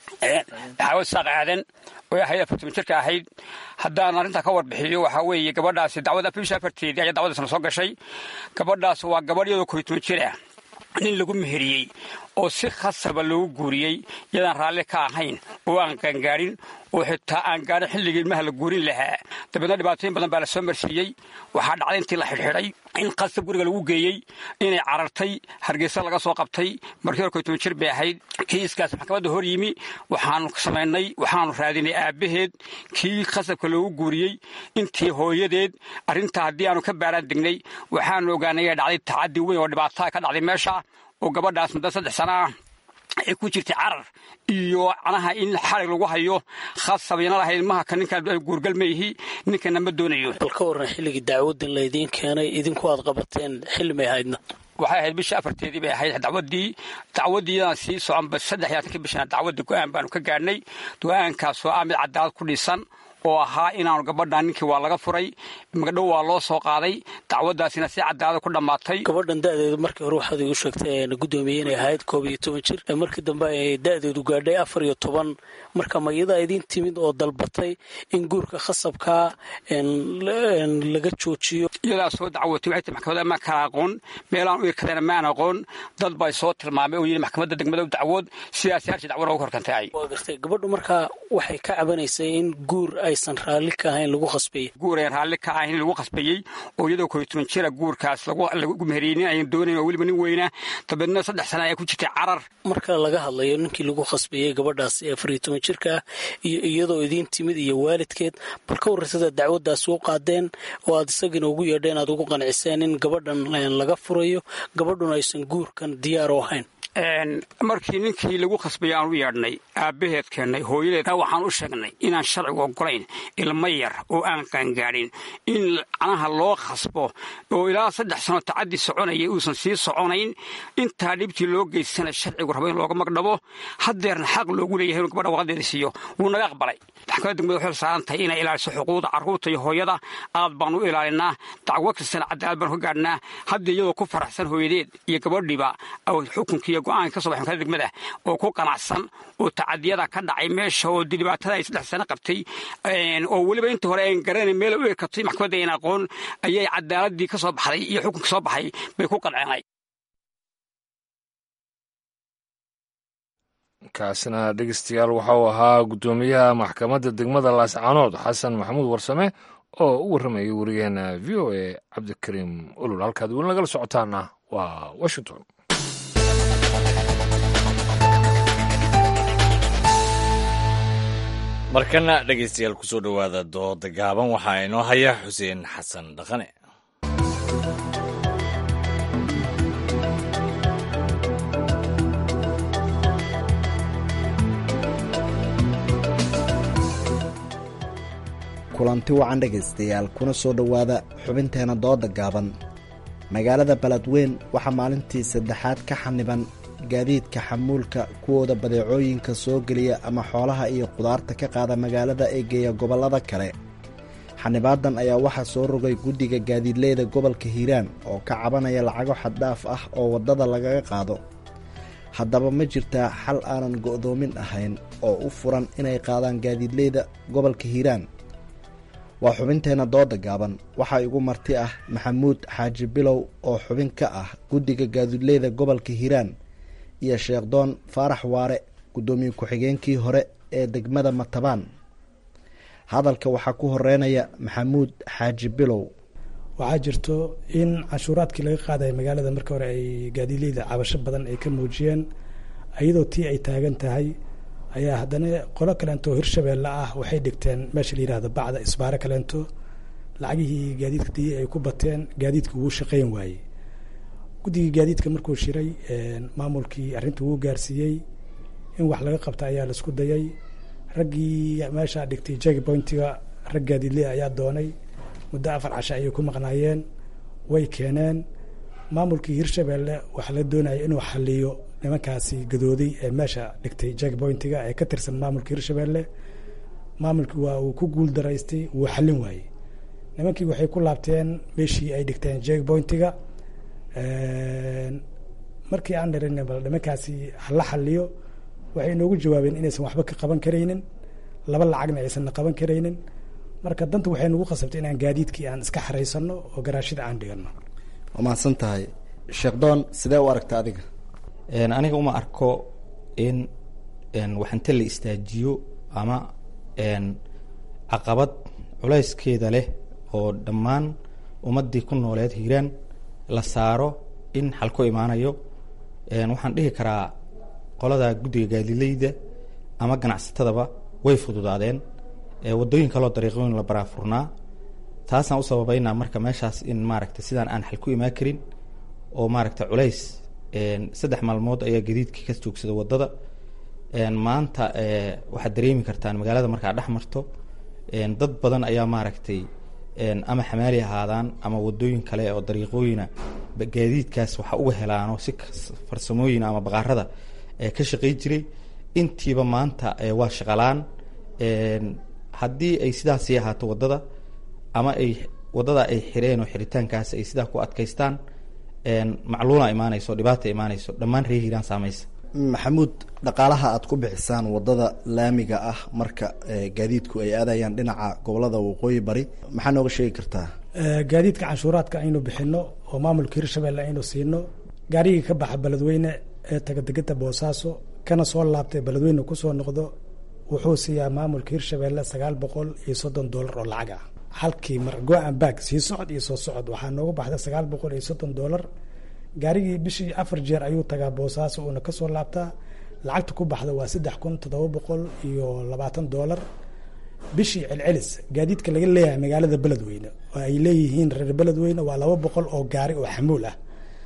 xaawo saaq aadan oo ahayd afartan jirka ahayd haddaan arrintaa ka warbixiyo waxaa weeye gabadhaasi dacwada bisha afarteedii ayaa dacwadaasna soo gashay gabadhaas waa gabadh iyadoo koytoban jir ah nin lagu meheriyey oo si khasaba loogu guuriyey yadaan raalli ka ahayn oo aan qaangaadhin oo xitaa aan gaarin xilligii ilmaha la guurin lahaa dabeedna dhibaatooyin badan baa la soo marsiiyey waxaa dhacday intii la xidhxidhay in khasab guriga lagu geeyey inay carartay hargeysa laga soo qabtay markii hore koytoban jir bay ahayd kiiskaas maxkamadda hor yimi waxaanu samaynay waxaanu raadinay aabbaheed kii khasabka loogu guuriyey intii hooyadeed arrintaa haddii aanu ka baaraan degnay waxaanu ogaanay inay dhacday tacaddi weyn oo dhibaataa ka dhacday meesha oo gabadhaas muddo saddex sana ah ay ku jirtay carar iyo canaha in xarig lagu hayo khasabina lahayd maha ka ninkaan guurgal ma yihi ninkana ma doonayo bal ka warran xilligii dacwaddan laydiin keenay idinku aad qabateen xilli may ahaydna waxay ahayd bisha afarteedii bay ahayd dacwaddii dacwaddiidan sii soconba saddex iyo labaatankii bishana dacwadda go-aan baanu ka gaadhnay go-aankaasoo ah mid cadaalad ku dhisan oo ahaa inaanu gabadhan ninkii waa laga furay magdhow waa loo soo qaaday dacwaddaasina si cadaalada ku dhammaatay gabadhan da'deedu markii hore waxaad igu sheegtay gudoomiye inay ahayd koob iyo toban jir markii dambe ay da'deedu gaadhay afar iyo toban marka ma iyadaa idiin timid oo dalbatay in guurka khasabkaa laga joojiyo iyadaa soo dacwotay waxay tii maxkamadda ma kala aqoon meelaan u irkadana maan aqoon dad bay soo tilmaamay oo yidhi maxkamadda degmada dacwood sidaasi harshi dacwo loogu horkantay waa gartay gabadhu markaa waxay ka cabanaysay in guur aysan raalli ka ahayn lagu khasbayey guur ayan raalli ka ahayn lagu khasbayey oo iyadoo koytoban jira guurkaas lagu meheriyey nin ayan doonayn oo weliba nin weyna dabeedna saddex sana ayaa ku jirtay carar marka laga hadlayo ninkii lagu khasbayey gabadhaas ee afar iyo toban jirka ah iyo iyadoo idiin timid iyo waalidkeed bal ka warraysada dacwaddaas u qaadeen oo aad isagina ugu yeedheen aad ugu qanciseen in gabadhan laga furayo gabadhuna aysan guurkan diyaar u ahayn markii ninkii lagu khasbay aan u yeedhnay aabbaheed keennay hooyadeed waxaan u sheegnay inaan sharcigu ogolayn ilmo yar oo aan qaangaadhin in canaha loo khasbo oo ilaa saddex sano tacaddi soconaya uusan sii soconayn intaa dhibtii loo geystana sharcigu rabo in looga magdhabo haddeerna xaq loogu leeyahay inuu gabadha waqadeeda siiyo wuu naga aqbalay maxkamadda degmada waxay saaran tahay inay ilaaliso xuquuqda carruurta iyo hooyada aad baan u ilaalinaa dacwo kastana cadaalad baan ka gaadhnaa hadda iyadoo ku faraxsan hooyadeed iyo gabadhiiba xukunkiiyo go-aanka ka so baxay maxkamadda degmada oo ku qanacsan oo tacadiyada ka dhacay meesha oo dhibaatada ay saddex sano qabtay oo weliba inta hore aan garanayn meel u ekatay maxkamadda ayn aqoon ayay cadaaladii ka soo baxday iyo xukunka soo baxay bay ku qanceenay kaasina dhegeystayaal waxa uu ahaa guddoomiyaha maxkamadda degmada laascaanood xasan maxamuud warsame oo u warramayay wariyaheena v o a cabdikariim olol halkaad weli nagala socotaana waa washington markana dhegaystayaal kusoo dhowaada dooda gaaban waxaa inoo haya xuseen xasan dhaqane kulanti wacan dhegaystayaal kuna soo dhowaada xubinteena dooda gaaban magaalada baladweyn waxaa maalintii saddexaad ka xaniban gaadiidka xamuulka kuwooda badeecooyinka soo geliya ama xoolaha iyo qudaarta ka qaada magaalada ee geeya gobollada kale xanibaadan ayaa waxaa soo rogay guddiga gaadiidleyda gobolka hiiraan oo ka cabanaya lacago xaddhaaf ah oo waddada lagaga qaado haddaba ma jirtaa xal aanan go'doomin ahayn oo u furan inay qaadaan gaadiidleyda gobolka hiiraan waa xubinteenna dooda gaaban waxaa igu marti ah maxamuud xaaji bilow oo xubin ka ah guddiga gaadiidleyda gobolka hiiraan iyo sheekhdoon faarax waare guddoomiye ku-xigeenkii hore ee degmada matabaan hadalka waxaa ku horeynaya maxamuud xaaji bilow waxaa jirto in canshuuraadkii laga qaadaya magaalada marka hore ay gaadiidleyda cabasho badan ay ka muujiyeen iyadoo tii ay taagan tahay ayaa haddana qolo kaleento hirshabeelle ah waxay dhigteen meesha la yihahdo bacda isbaare kaleento lacagihii gaadiidka dii ay ku bateen gaadiidka wuu shaqeyn waayey guddigii gaadiidka markuu shiray maamulkii arrinta wuu gaarsiiyey in wax laga qabta ayaa laisku dayay raggii meeshaa dhigtay jagi pointiga rag gaadiidley ayaa doonay muddo afar casha ayay ku maqnaayeen way keeneen maamulkii hirshabeelle waxaa la doonaya inuu xaliyo nimankaasi gadooday ee meesha dhigtay jagi pointiga ee ka tirsan maamulka hirshabeelle maamulkii waa uu ku guul daraystay wuu xallin waayey nimankii waxay ku laabteen meeshii ay dhigteen jagi pointiga markii aan dhirin bal nimankaasi hala xaliyo waxay inoogu jawaabeen inaysan waxba ka qaban karaynin laba lacagna aysanna qaban karaynin marka danta waxay nagu khasabtay inaan gaadiidkii aan iska xaraysano oo garaashida aan dhigano waa mahadsan tahay sheekdoon sidee u aragta adiga aniga uma arko in waxinta la istaajiyo ama caqabad culayskeeda leh oo dhammaan ummaddii ku nooleed hiiraan la saaro in xal ku imaanayo waxaan dhihi karaa qolada guddiga gaadileyda ama ganacsatadaba way fududaadeen wadooyin kaloo dariiqooyin la baraafurnaa taasaan u sababeynaa marka meeshaas in maaragta sidaan aan xal ku imaan karin oo maaragta culays saddex maalmood ayaa gadiidkii ka joogsada wadada maanta waxaad dareemi kartaan magaalada markaa dhex marto dad badan ayaa maaragtay ama xamaali ahaadaan ama wadooyin kale oo dariiqooyina gaadiidkaas waxa uga helaano si farsamooyin ama baqaarada ka shaqey jiray intiiba maanta waa shaqalaan haddii ay sidaasii ahaato wadada ama ay wadada ay xireen oo xiritaankaas ay sidaa ku adkaystaan macluula imaanayso dhibaata imaanayso dhammaan reer hiiraan saamaysa maxamuud dhaqaalaha aad ku bixisaan wadada laamiga ah marka gaadiidku ay aadayaan dhinaca gobolada waqooyi bari maxaa nooga sheegi kartaa gaadiidka canshuuraadka aynu bixino oo maamulka hirshabelle aynu siino gaarigii ka baxa beledweyne ee taga degeta boosaaso kana soo laabtay beledweyne kusoo noqdo wuxuu siiyaa maamulka hirshabelle sagaal boqol iyo soddon doolar oo lacag ah halkii mar go-an baag sii socod iyo soo socod waxaa noogu baxda sagaal boqol iyo soddon doolar gaarigii bishii afar jeer ayuu tagaa boosaaso uuna kasoo laabtaa lacagta ku baxda waa saddex kun toddoba boqol iyo labaatan doolar bishii celcelis gaadiidka laga leeyahay magaalada beledweyne oo ay leeyihiin reer beledweyne waa laba boqol oo gaari oo xamuul ah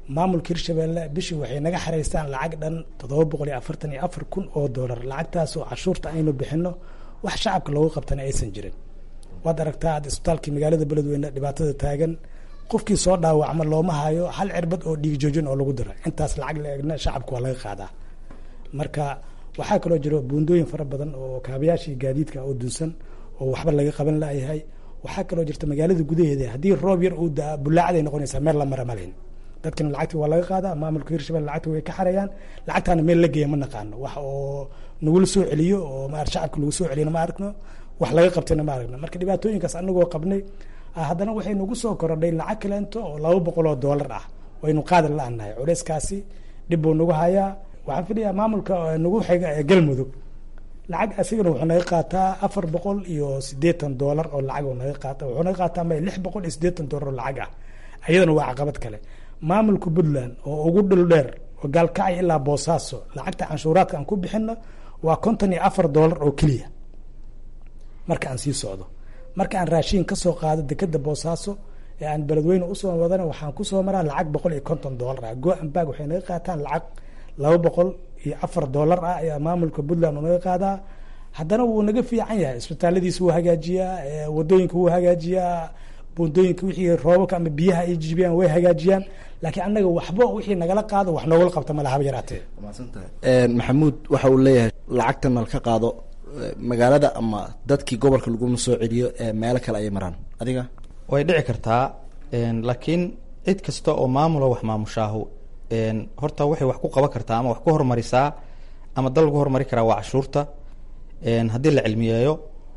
maamulka hirshabeelle bishii waxay naga xareystaan lacag dhan toddoba boqol iyo afartan iyo afar kun oo doolar lacagtaas oo cashuurta aynu bixino wax shacabka loogu qabtana aysan jirin waad aragtaa ad isbitaalkii magaalada beledweyne dhibaatada taagan qofkii soo dhaawacma looma hayo hal cirbad oo dhiig joojin oo lagu dira intaas lacag la egna shacabka waa laga qaadaa marka waxaa kaloo jiro buundooyin fara badan oo kaabayaashii gaadiidka oo dunsan oo waxba laga qaban layahay waxaa kaloo jirta magaalada gudaheeda haddii roob yar uu daa bulaacday noqonaysaa meel la mara malayn dadkina lacagti waa laga qaadaa maamulka hirshabelle lacagta way ka xarayaan lacagtaana meel la geeya ma naqaano wax oo nagula soo celiyo oo ma shacabka lagu soo celiyona ma aragno wax laga qabtayna ma aragno marka dhibaatooyinkaas anagoo qabnay haddana waxay nagu soo korodhay lacag kaleento oo laba boqol oo doolar ah waynu qaadan la-nahay culeyskaasi dhib buu nagu hayaa waxaan filayaa maamulka nagu xiga ee galmudug lacag asigana wuxuu naga qaataa afar boqol iyo sideetan doolar oo lacag naga qaata wuxuu naga qaataa ma lix boqol iyo sideetan doolar oo lacag ah ayadana waa caqabad kale maamulka puntland oo ugu dhul dheer oo gaalkacay ilaa boosaaso lacagta canshuuraadka aan ku bixino waa konton iyo afar doolar oo keliya marka aan sii socdo marka aan raashiin kasoo qaado dekeda boosaaso ee aan beledweyne usoo wadana waxaan kusoo maraa lacag boqol iyo konton doolar ah go-anbag waxay naga qaataan lacag laba boqol iyo afar doolar ah ayaa maamulka puntland uu naga qaadaa haddana wuu naga fiican yahay isbitaaladiisa wuu hagaajiyaa wadooyinka wuu hagaajiyaa buundooyinka wixii roobabka ama biyaha ay jijibiyaan way hagaajiyaan laakiin annaga waxba wixii nagala qaado wax noogala qabta ma lahaba yaraatee maxamuud waxa uu leeyahay lacagtan nal ka qaado magaalada ama dadkii gobolka laguma soo celiyo ee meelo kale ayay maraan adiga way dhici kartaa laakiin cid kasta oo maamula wax maamushaahu horta waxay wax ku qaban kartaa ama wax ku hormarisaa ama dal lagu hormari karaa waa cashuurta haddii la cilmiyeeyo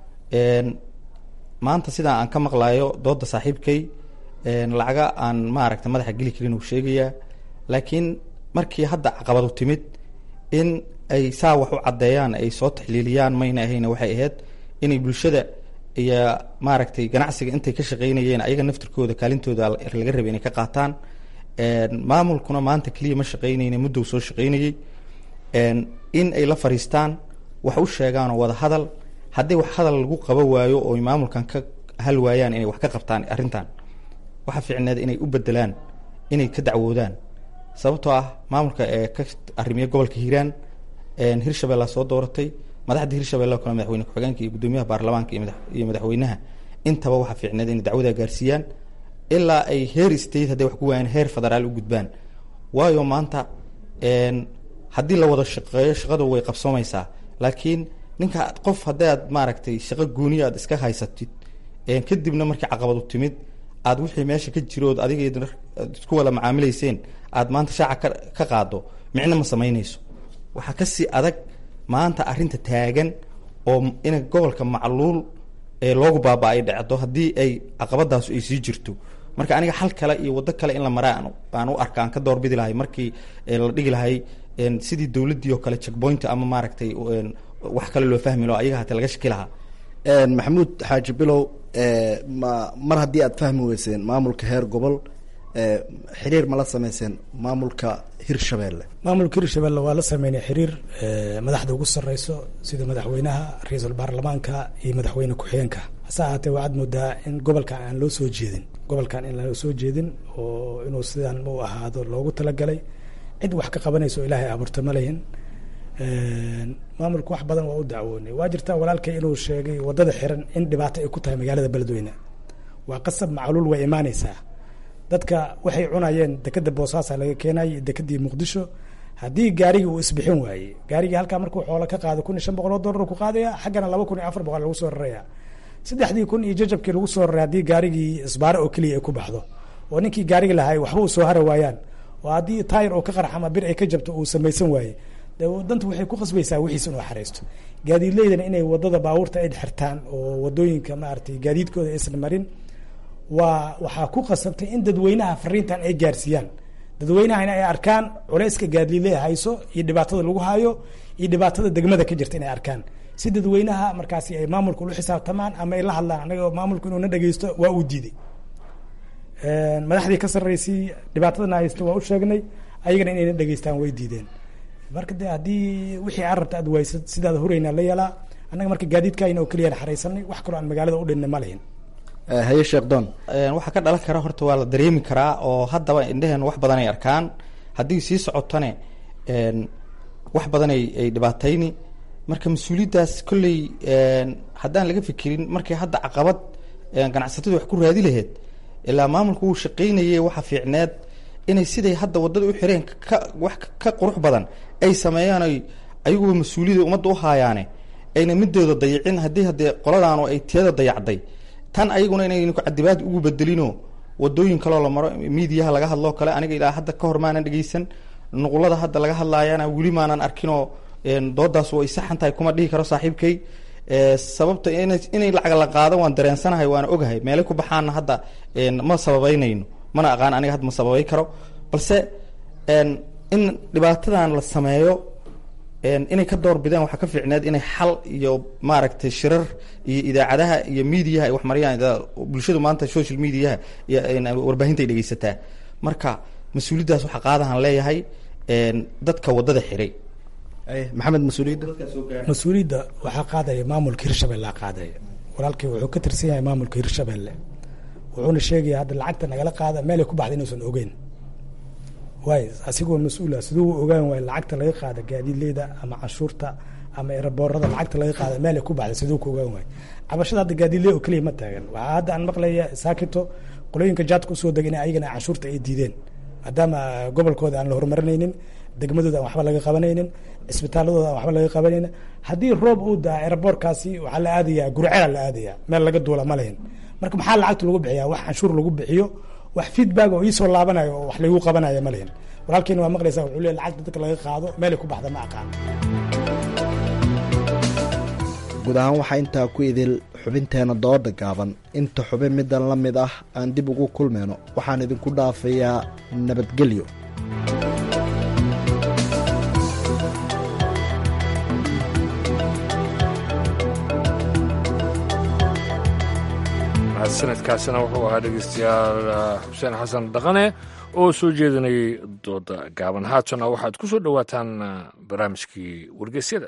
maanta sidaa aan ka maqlayo dooda saaxiibkay lacaga aan maaragta madaxa geli karin uu sheegayaa laakiin markii hadda caqabadu timid in ay saa wax u caddeeyaan ay soo taxliiliyaan mayna ahayna waxay ahayd inay bulshada iyo maaragtay ganacsiga intay ka shaqeynayeen ayaga naftirkooda kaalintooda laga rabay inay ka qaataan maamulkuna maanta keliya ma shaqeynayna muddow soo shaqeynayey in ay la fariistaan wax u sheegaanoo wada hadal haddii wax hadal lagu qaba waayo oo maamulkan ka hal waayaan inay wax ka qabtaan arrintan waxa fiicneed inay u bedelaan inay ka dacwoodaan sababtoo ah maamulka ee ka arrimiya gobolka hiiraan hirshabella soo dooratay madaxda hirshabelle kale madaxweyne ku-xigeenka iyo guddoomiyaha baarlamaanka iyo madaxweynaha intaba waxaa fiicneed inay dacwada gaarsiiyaan ilaa ay heer state hadday wax ku waayaan heer federaal u gudbaan waayo maanta haddii la wada shaqeeyo shaqadu way qabsoomaysaa laakiin ninka qof hadday aad maaragtay shaqo gooniya aad iska haysatid kadibna markii caqabadu timid aad wixii meesha ka jirood adiga isku wada macaamilayseen aad maanta shaaca ka qaado micno ma samaynayso waxaa kasii adag maanta arrinta taagan oo in gobolka macluul ee loogu baaba ay dhacdo haddii ay caqabadaasu ay sii jirto marka aniga xal kale iyo waddo kale in la maraa aan u arka aan ka doorbidi lahay markii la dhigi lahay sidii dowladdii oo kale checkpoint ama maaragtay wax kale loo fahmi lo ayaga hate laga shaki lahaa maxamuud xaaji bilow ma mar haddii aad fahmi weyseen maamulka heer gobol xiriir ma la sameyseen maamulka hirshabelle maamulka hirshabelle waa la sameynay xiriir madaxda ugu sareyso sida madaxweynaha ra-iisul baarlamaanka iyo madaxweyne ku-xigeenka hase ahaatee waxaad moodaa in gobolkan aan loo soo jeedin gobolkan in loo soo jeedin oo inuu sidaan u ahaado loogu talagalay cid wax ka qabanayso ilaahay abuurta ma lehin maamulka wax badan waa u dacwoonay waa jirtaa walaalkay inuu sheegay wadada xiran in dhibaato ay ku tahay magaalada beledweyne waa qasab macluul way imaaneysaa dadka waxay cunayeen dekeda boosaasa laga keenay dekadii muqdisho haddii gaarigii uu isbixin waayey gaarigii halkaa markuu xoolo ka qaado kun iyo shan boqol oo dollar ku qaadaya xaggana laba kun iyo afar boqol lagu soo raraya saddexdii kun iyo jajabkii lagu soo raray haddii gaarigii isbaare oo keliya ay ku baxdo oo ninkii gaarigi lahay waxba uu soo hara waayaan oo haddii taayir oo ka qarx ama bir ay ka jabto uu samaysan waaye de dantu waxay ku qasbaysaa wixiis inuu xareysto gaadiidleydana inay wadada baabuurta ay xirtaan oo wadooyinka maaragtay gaadiidkooda aysan marin waa waxaa ku qasabtay in dadweynaha fariintan ay gaarsiiyaan dadweynahana ay arkaan culeyska gaadiidle hayso iyo dhibaatada lagu hayo iyo dhibaatada degmada ka jirta inay arkaan si dadweynaha markaasi ay maamulka ula xisaabtamaan ama ay la hadlaan anaga maamulku inuu na dhegeysto waa uu diiday madaxdii ka sarreysay dhibaatadana haysto waa u sheegnay ayagana inayna dhegeystaan way diideen marka de haddii wixii aad rabta aad waysad sidaada horeynaa la yeelaa annaga marka gaadiidkayna oo keliyaan xareysanay wax kaloo aan magaalada u dhinna ma lihin haye sheekdoon waxaa ka dhalan kara horta waa la dareemi karaa oo haddaba indheheen wax badan ay arkaan haddii sii socotane wax badan ay ay dhibaatayni marka mas-uuliyaddaas kolley haddaan laga fikirin markay hadda caqabad ganacsatadu wax ku raadi laheyd ilaa maamulku wuu shaqaynayay waxa fiicneed inay siday hadda waddada u xireen ka wax ka qurux badan ay sameeyaan ay ayaguba mas-uuliyada ummadda u haayaane ayna midooda dayicin haddii haddee qoladaanu ay tiyada dayacday tan ayaguna inaynu cadibaad ugu bedelino wadooyin kaloo la maro miidiyaha laga hadloo kale aniga ilaa hadda ka hor maanan dhegeysan nuqulada hadda laga hadlaayana weli maanan arkinoo doodaas way saxan tahay kuma dhihi karo saaxiibkay sababta inay lacag la qaado waan dareensanahay waana ogahay meelay ku baxaana hadda ma sababeynayno mana aqaan aniga hadda ma sababay karo balse in dhibaatadan la sameeyo inay ka door bidaan waxaa ka fiicneed inay xal iyo maaragtay shirar iyo idaacadaha iyo miidiyaha ay wax mariyaan bulshadu maanta social mediaha iyo warbaahinta ay dhegeysataa marka mas-uuliyaddaas waxaa qaadahan leeyahay dadka waddada xiray maxamed mas-uuliyadda mas-uuliyadda waxaa qaadaya maamulka hirshabelle qaadaya walaalkii wuxuu ka tirsan yahay maamulka hirshabelle wuxuuna sheegaya hadda lacagta nagala qaada meelay ku baxda inuusan ogeyn waay asigoo mas-uula siduu u ogaan waay lacagta laga qaada gaadiidleyda ama canshuurta ama eraboorada lacagta laga qaada meelay ku baxda siduu ku ogaan waay cabashada hadda gaadiidley oo keliya ma taagan waxaa hadda aan maqlaya saakito qolooyinka jaadka usoo degin ayagana canshuurta ay diideen maadaama gobolkooda aan la horumarinaynin degmadooda aan waxba laga qabanaynin cisbitaaladooda aan waxba laga qabanaynin haddii roob uu daa eraboorkaasi waxaa la aadayaa gurcela la aadayaa meel laga duula ma lahin marka maxaa lacagta lagu bixiyaa wax canshuur lagu bixiyo wax feedback oo iisoo laabanayo oo wax lagu qabanaya ma lihin walaalkiina waa maqlaysaa wuxuu leeyahy lacagta dadka laga qaado meelay ku baxda ma aqaan guud ahaan waxaa intaa ku idil xubinteena dooda gaaban inta xubin middan la mid ah aan dib ugu kulmayno waxaan idinku dhaafayaa nabadgelyo sanadkaasina wuxuu ahaa dhegeystayaal xuseen xasan dhaqane oo soo jeedinayay dooda gaaban haatana waxaad ku soo dhowaataan barnaamijkii wargeysyada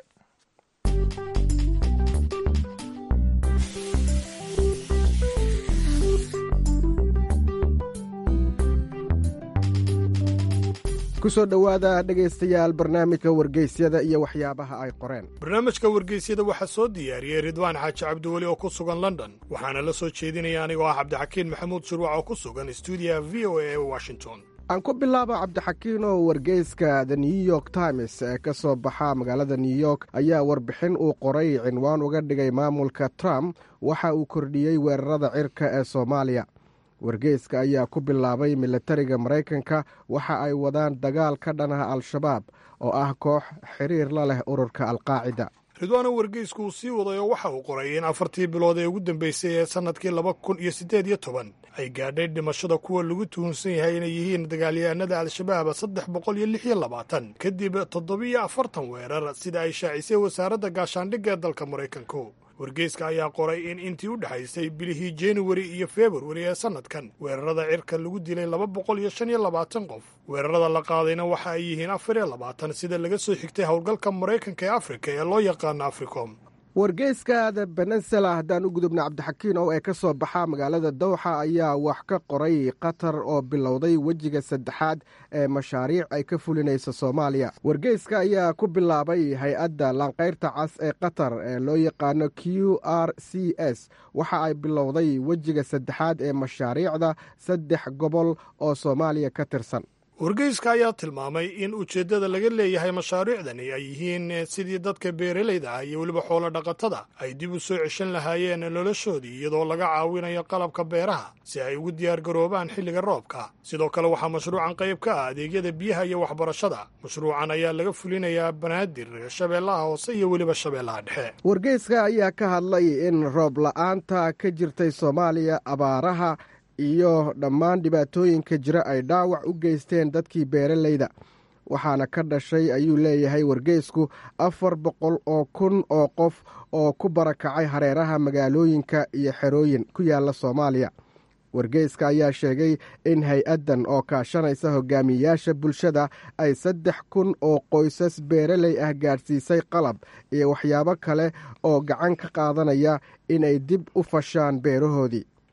kusoo dhowaada dhegaystayaal barnaamijka wargeysyada iyo waxyaabaha ay qoreen barnaamijka wargeysyada waxaa soo diyaariyey ridwaan xaaji cabdiweli oo ku sugan london waxaana la soo jeedinaya anigoo ah cabdixakiin maxamuud shurwac oo ku sugan stuudiyaha v o a ee washington aan ku bilaabo cabdixakiin oo wargeyska the new york times ee ka soo baxa magaalada new york ayaa warbixin uu qoray cinwaan uga dhigay maamulka trump waxa uu kordhiyey weerarada cirka ee soomaaliya wargeyska ayaa ku bilaabay milatariga maraykanka waxa ay wadaan dagaal ka dhanaha al-shabaab oo ah koox xiriir la leh ururka alqaacida ridwaano wargeysku uu sii waday oo waxa uu qoray in afartii bilood ee ugu dambeysay ee sannadkii laba kun iyo siddeed iyo toban ay gaadhay dhimashada kuwa lagu tuhunsan yahay inay yihiin dagaalyahanada al-shabaab saddex boqol iyo lix iyo labaatan kadib toddobiyo afartan weerar sida ay shaacisay wasaaradda gaashaandhigga ee dalka maraykanku wargeyska ayaa qoray in intii u dhexaysay bilihii januari iyo februari ee sannadkan weerarada cirka lagu dilay laba boqol iyo shan iyo labaatan qof weerarada la qaadayna waxa ay yihiin afar iyo labaatan sida laga soo xigtay howlgalka maraykanka ee afrika ee loo yaqaano africom wargeyska the benesela haddaan u gudubna cabdixakiin oo ee ka soo baxa magaalada dowxa ayaa wax ka qoray qatar oo bilowday wejiga saddexaad ee mashaariic ay ka fulinaysa soomaaliya wargeyska ayaa ku bilaabay hay-adda laanqayrta cas ee qatar ee loo yaqaano q r c s waxa ay bilowday wejiga saddexaad ee mashaariicda saddex gobol oo soomaaliya ka tirsan wargeyska ayaa tilmaamay in ujeeddada laga leeyahay mashaariicdani ay yihiin sidii dadka beeralayda ah iyo weliba xoolo dhaqatada ay dib u soo ceshan lahaayeen noloshoodii iyadoo laga caawinayo qalabka beeraha si ay ugu diyaargaroobaan xilliga roobka sidoo kale waxaa mashruucan qayb ka ah adeegyada biyaha iyo waxbarashada mashruucan ayaa laga fulinayaa banaadir shabeellaha hoose iyo weliba shabeellaha dhexe wargeyska ayaa ka hadlay in roob la-aanta ka jirtay soomaaliya abaaraha iyo dhammaan dhibaatooyinka jira ay dhaawac u geysteen dadkii beeralayda waxaana ka dhashay ayuu leeyahay wargeysku afar boqol oo kun oo qof oo ku barakacay hareeraha magaalooyinka iyo xerooyin ku yaala soomaaliya wargeyska ayaa sheegay in hay-addan oo kaashanaysa hogaamiyayaasha bulshada ay saddex kun oo qoysas beeraley ah gaadhsiisay qalab iyo waxyaabo kale oo gacan ka qaadanaya inay dib u fashaan beerahoodii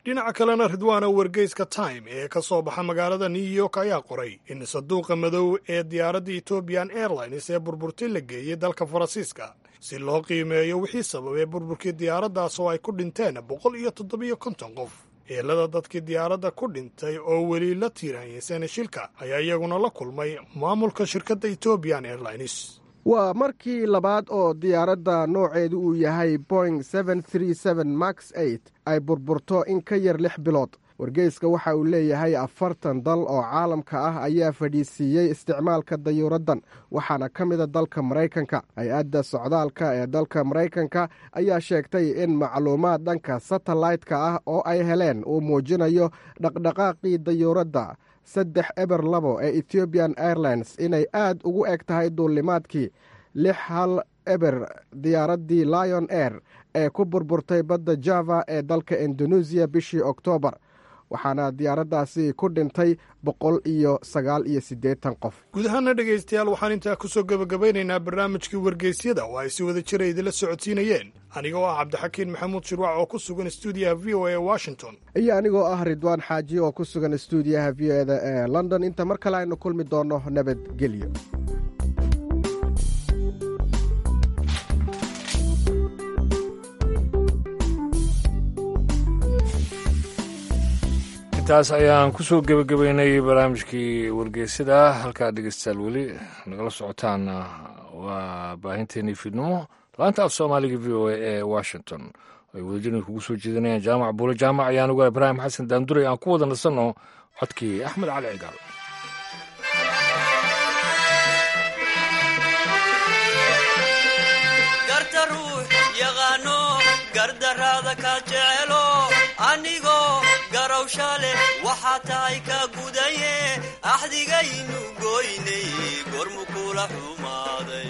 dhinaca kalena ridwaana wargeyska time ee ka soo baxa magaalada new york ayaa qoray in saduuqa madow ee diyaaradda ethoobian airlines ee burburtay la geeyey dalka faransiiska si loo qiimeeyo wixii sababay burburkii diyaaraddaas oo ay ku dhinteen boqol iyo toddobiyo konton qof eelada dadkii diyaaradda ku dhintay oo weli la tiiraanyeysan shilka ayaa iyaguna la kulmay maamulka shirkadda ethoobian airlines waa markii labaad oo diyaaradda nooceedu uu yahay boing max ay burburto in ka yar lix bilood wargeyska waxa uu leeyahay afartan dal oo caalamka ah ayaa fadhiisiiyey isticmaalka dayuuraddan waxaana ka mida dalka maraykanka hay-adda socdaalka ee dalka maraykanka ayaa sheegtay in macluumaad dhanka satellaytka ah oo ay heleen uu muujinayo dhaqdhaqaaqii dayuuradda saddex eber labo ee ethiobian airlines inay aad ugu eg tahay duulimaadkii lix hal eber diyaaraddii lion air ee ku burburtay badda java ee dalka indoneesiya bishii oktoobar waxaana diyaaraddaasi ku dhintay boqol iyo sagaal iyo siddeetan qof guud ahaana dhegaystayaal waxaan intaa kusoo gebagabeynaynaa barnaamijkii wargeysyada oo ay si wada jira idinla socodsiinayeen anigoo ah cabdixakiin maxamuud shirwac oo ku sugan stuudiyaha v o a washington iyo anigoo ah ridwaan xaaji oo ku sugan stuudiyaha v o eda ee london inta mar kale aynu kulmi doonno nabadgelyo intaas ayaan kusoo gebagabeynay barnaamijkii wargeysada halkaa dhegeystayaal weli nagala socotaan waa baahinteenii fiidnimo laanta af soomaaliga v o a ee washington ay wadajirni kugu soo jeedinayaan jaamac buule jaamac ayaan uga ibraahim xasan daanduray aan ku wada nasanno codkii axmed cali cigaal garta ruux yaqaano gardaraada ka jecelo anigoo garowsha leh waxaa tahay ka gudaye axdigaynu goynay gormu kula xumaaday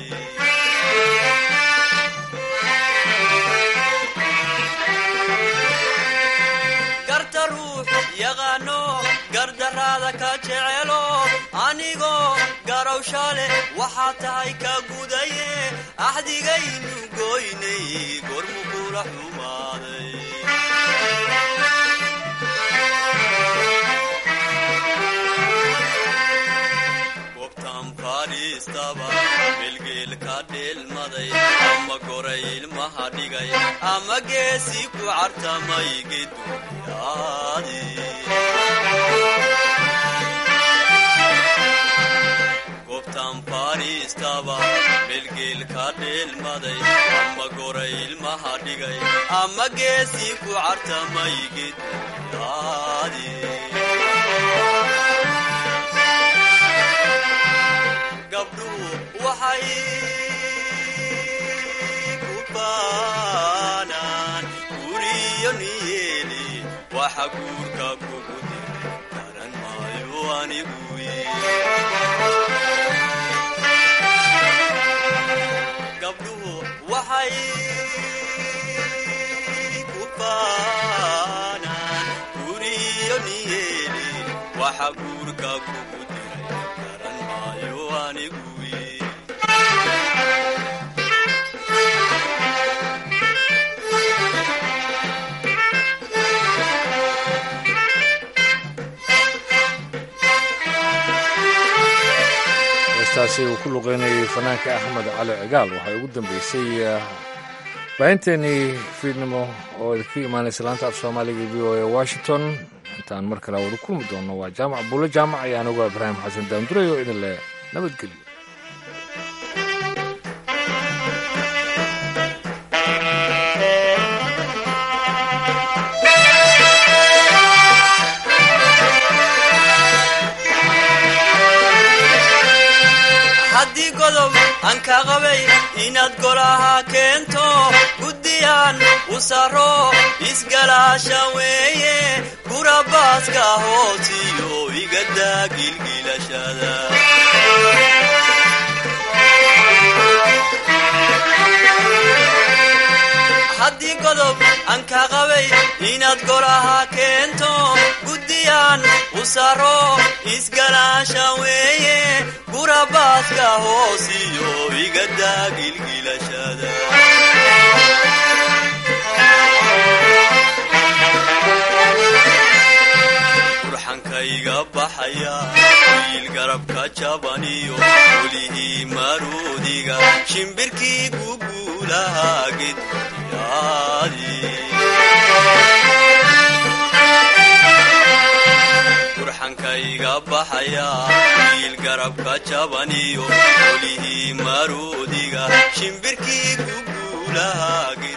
garta ruux yaqaano gardaraada ka jecelo anigoo garowsha leh waxaa tahay ka gudaye axdigaynu goynay gormu kula xumaaday gobtan fadhiistaba bilgeel ka dheelmaday ama goray ilmaha dhigay ama geesi ku cartamay geduyaadi gobtan fadhiistaba bilgeel ka dheelmaday ama goray ilmaha dhigay ama geesi ku cartamay geduyaadi gabdhuhu waxay ku baanaan guriyo niyeeli waxa guurka kugu diray garan maayo anigu gabdhuhu waxay ku baanaan guriyo niyeeli waxa guurka kugu diray garan maayo anigu heestaasi uu ku luqeynayay fanaanka axmed cali cigaal waxay ugu dambeysay baahinteenii fiidnimo oo idinka imaanaysa laanta af soomaaliga v o a washington intaan mar kale wada kulmi doonno waa jaamac buulle jaamac ayaan uga ibraahim xasan daanduray oo idin leh nabadgelyo haddii godob aan ka qabay inaad golaha keento guddiyaan u saro isgalaasha weeye gurabaaska hoosiyo igadaa gilgilashada haddii godob aan ka qabay inaad golaha keento guddiyaan u saro isgalaasha weeye gurabaaska hoosiyo igadaa gilgilashada iga baxaya wiil garabka jabaniyo welihii maroodiga shimbirkii guguulaha gedyaadi burxanka iga baxaya wiil garabka jabaniyo welihii maroodiga shimbirkii guguulaha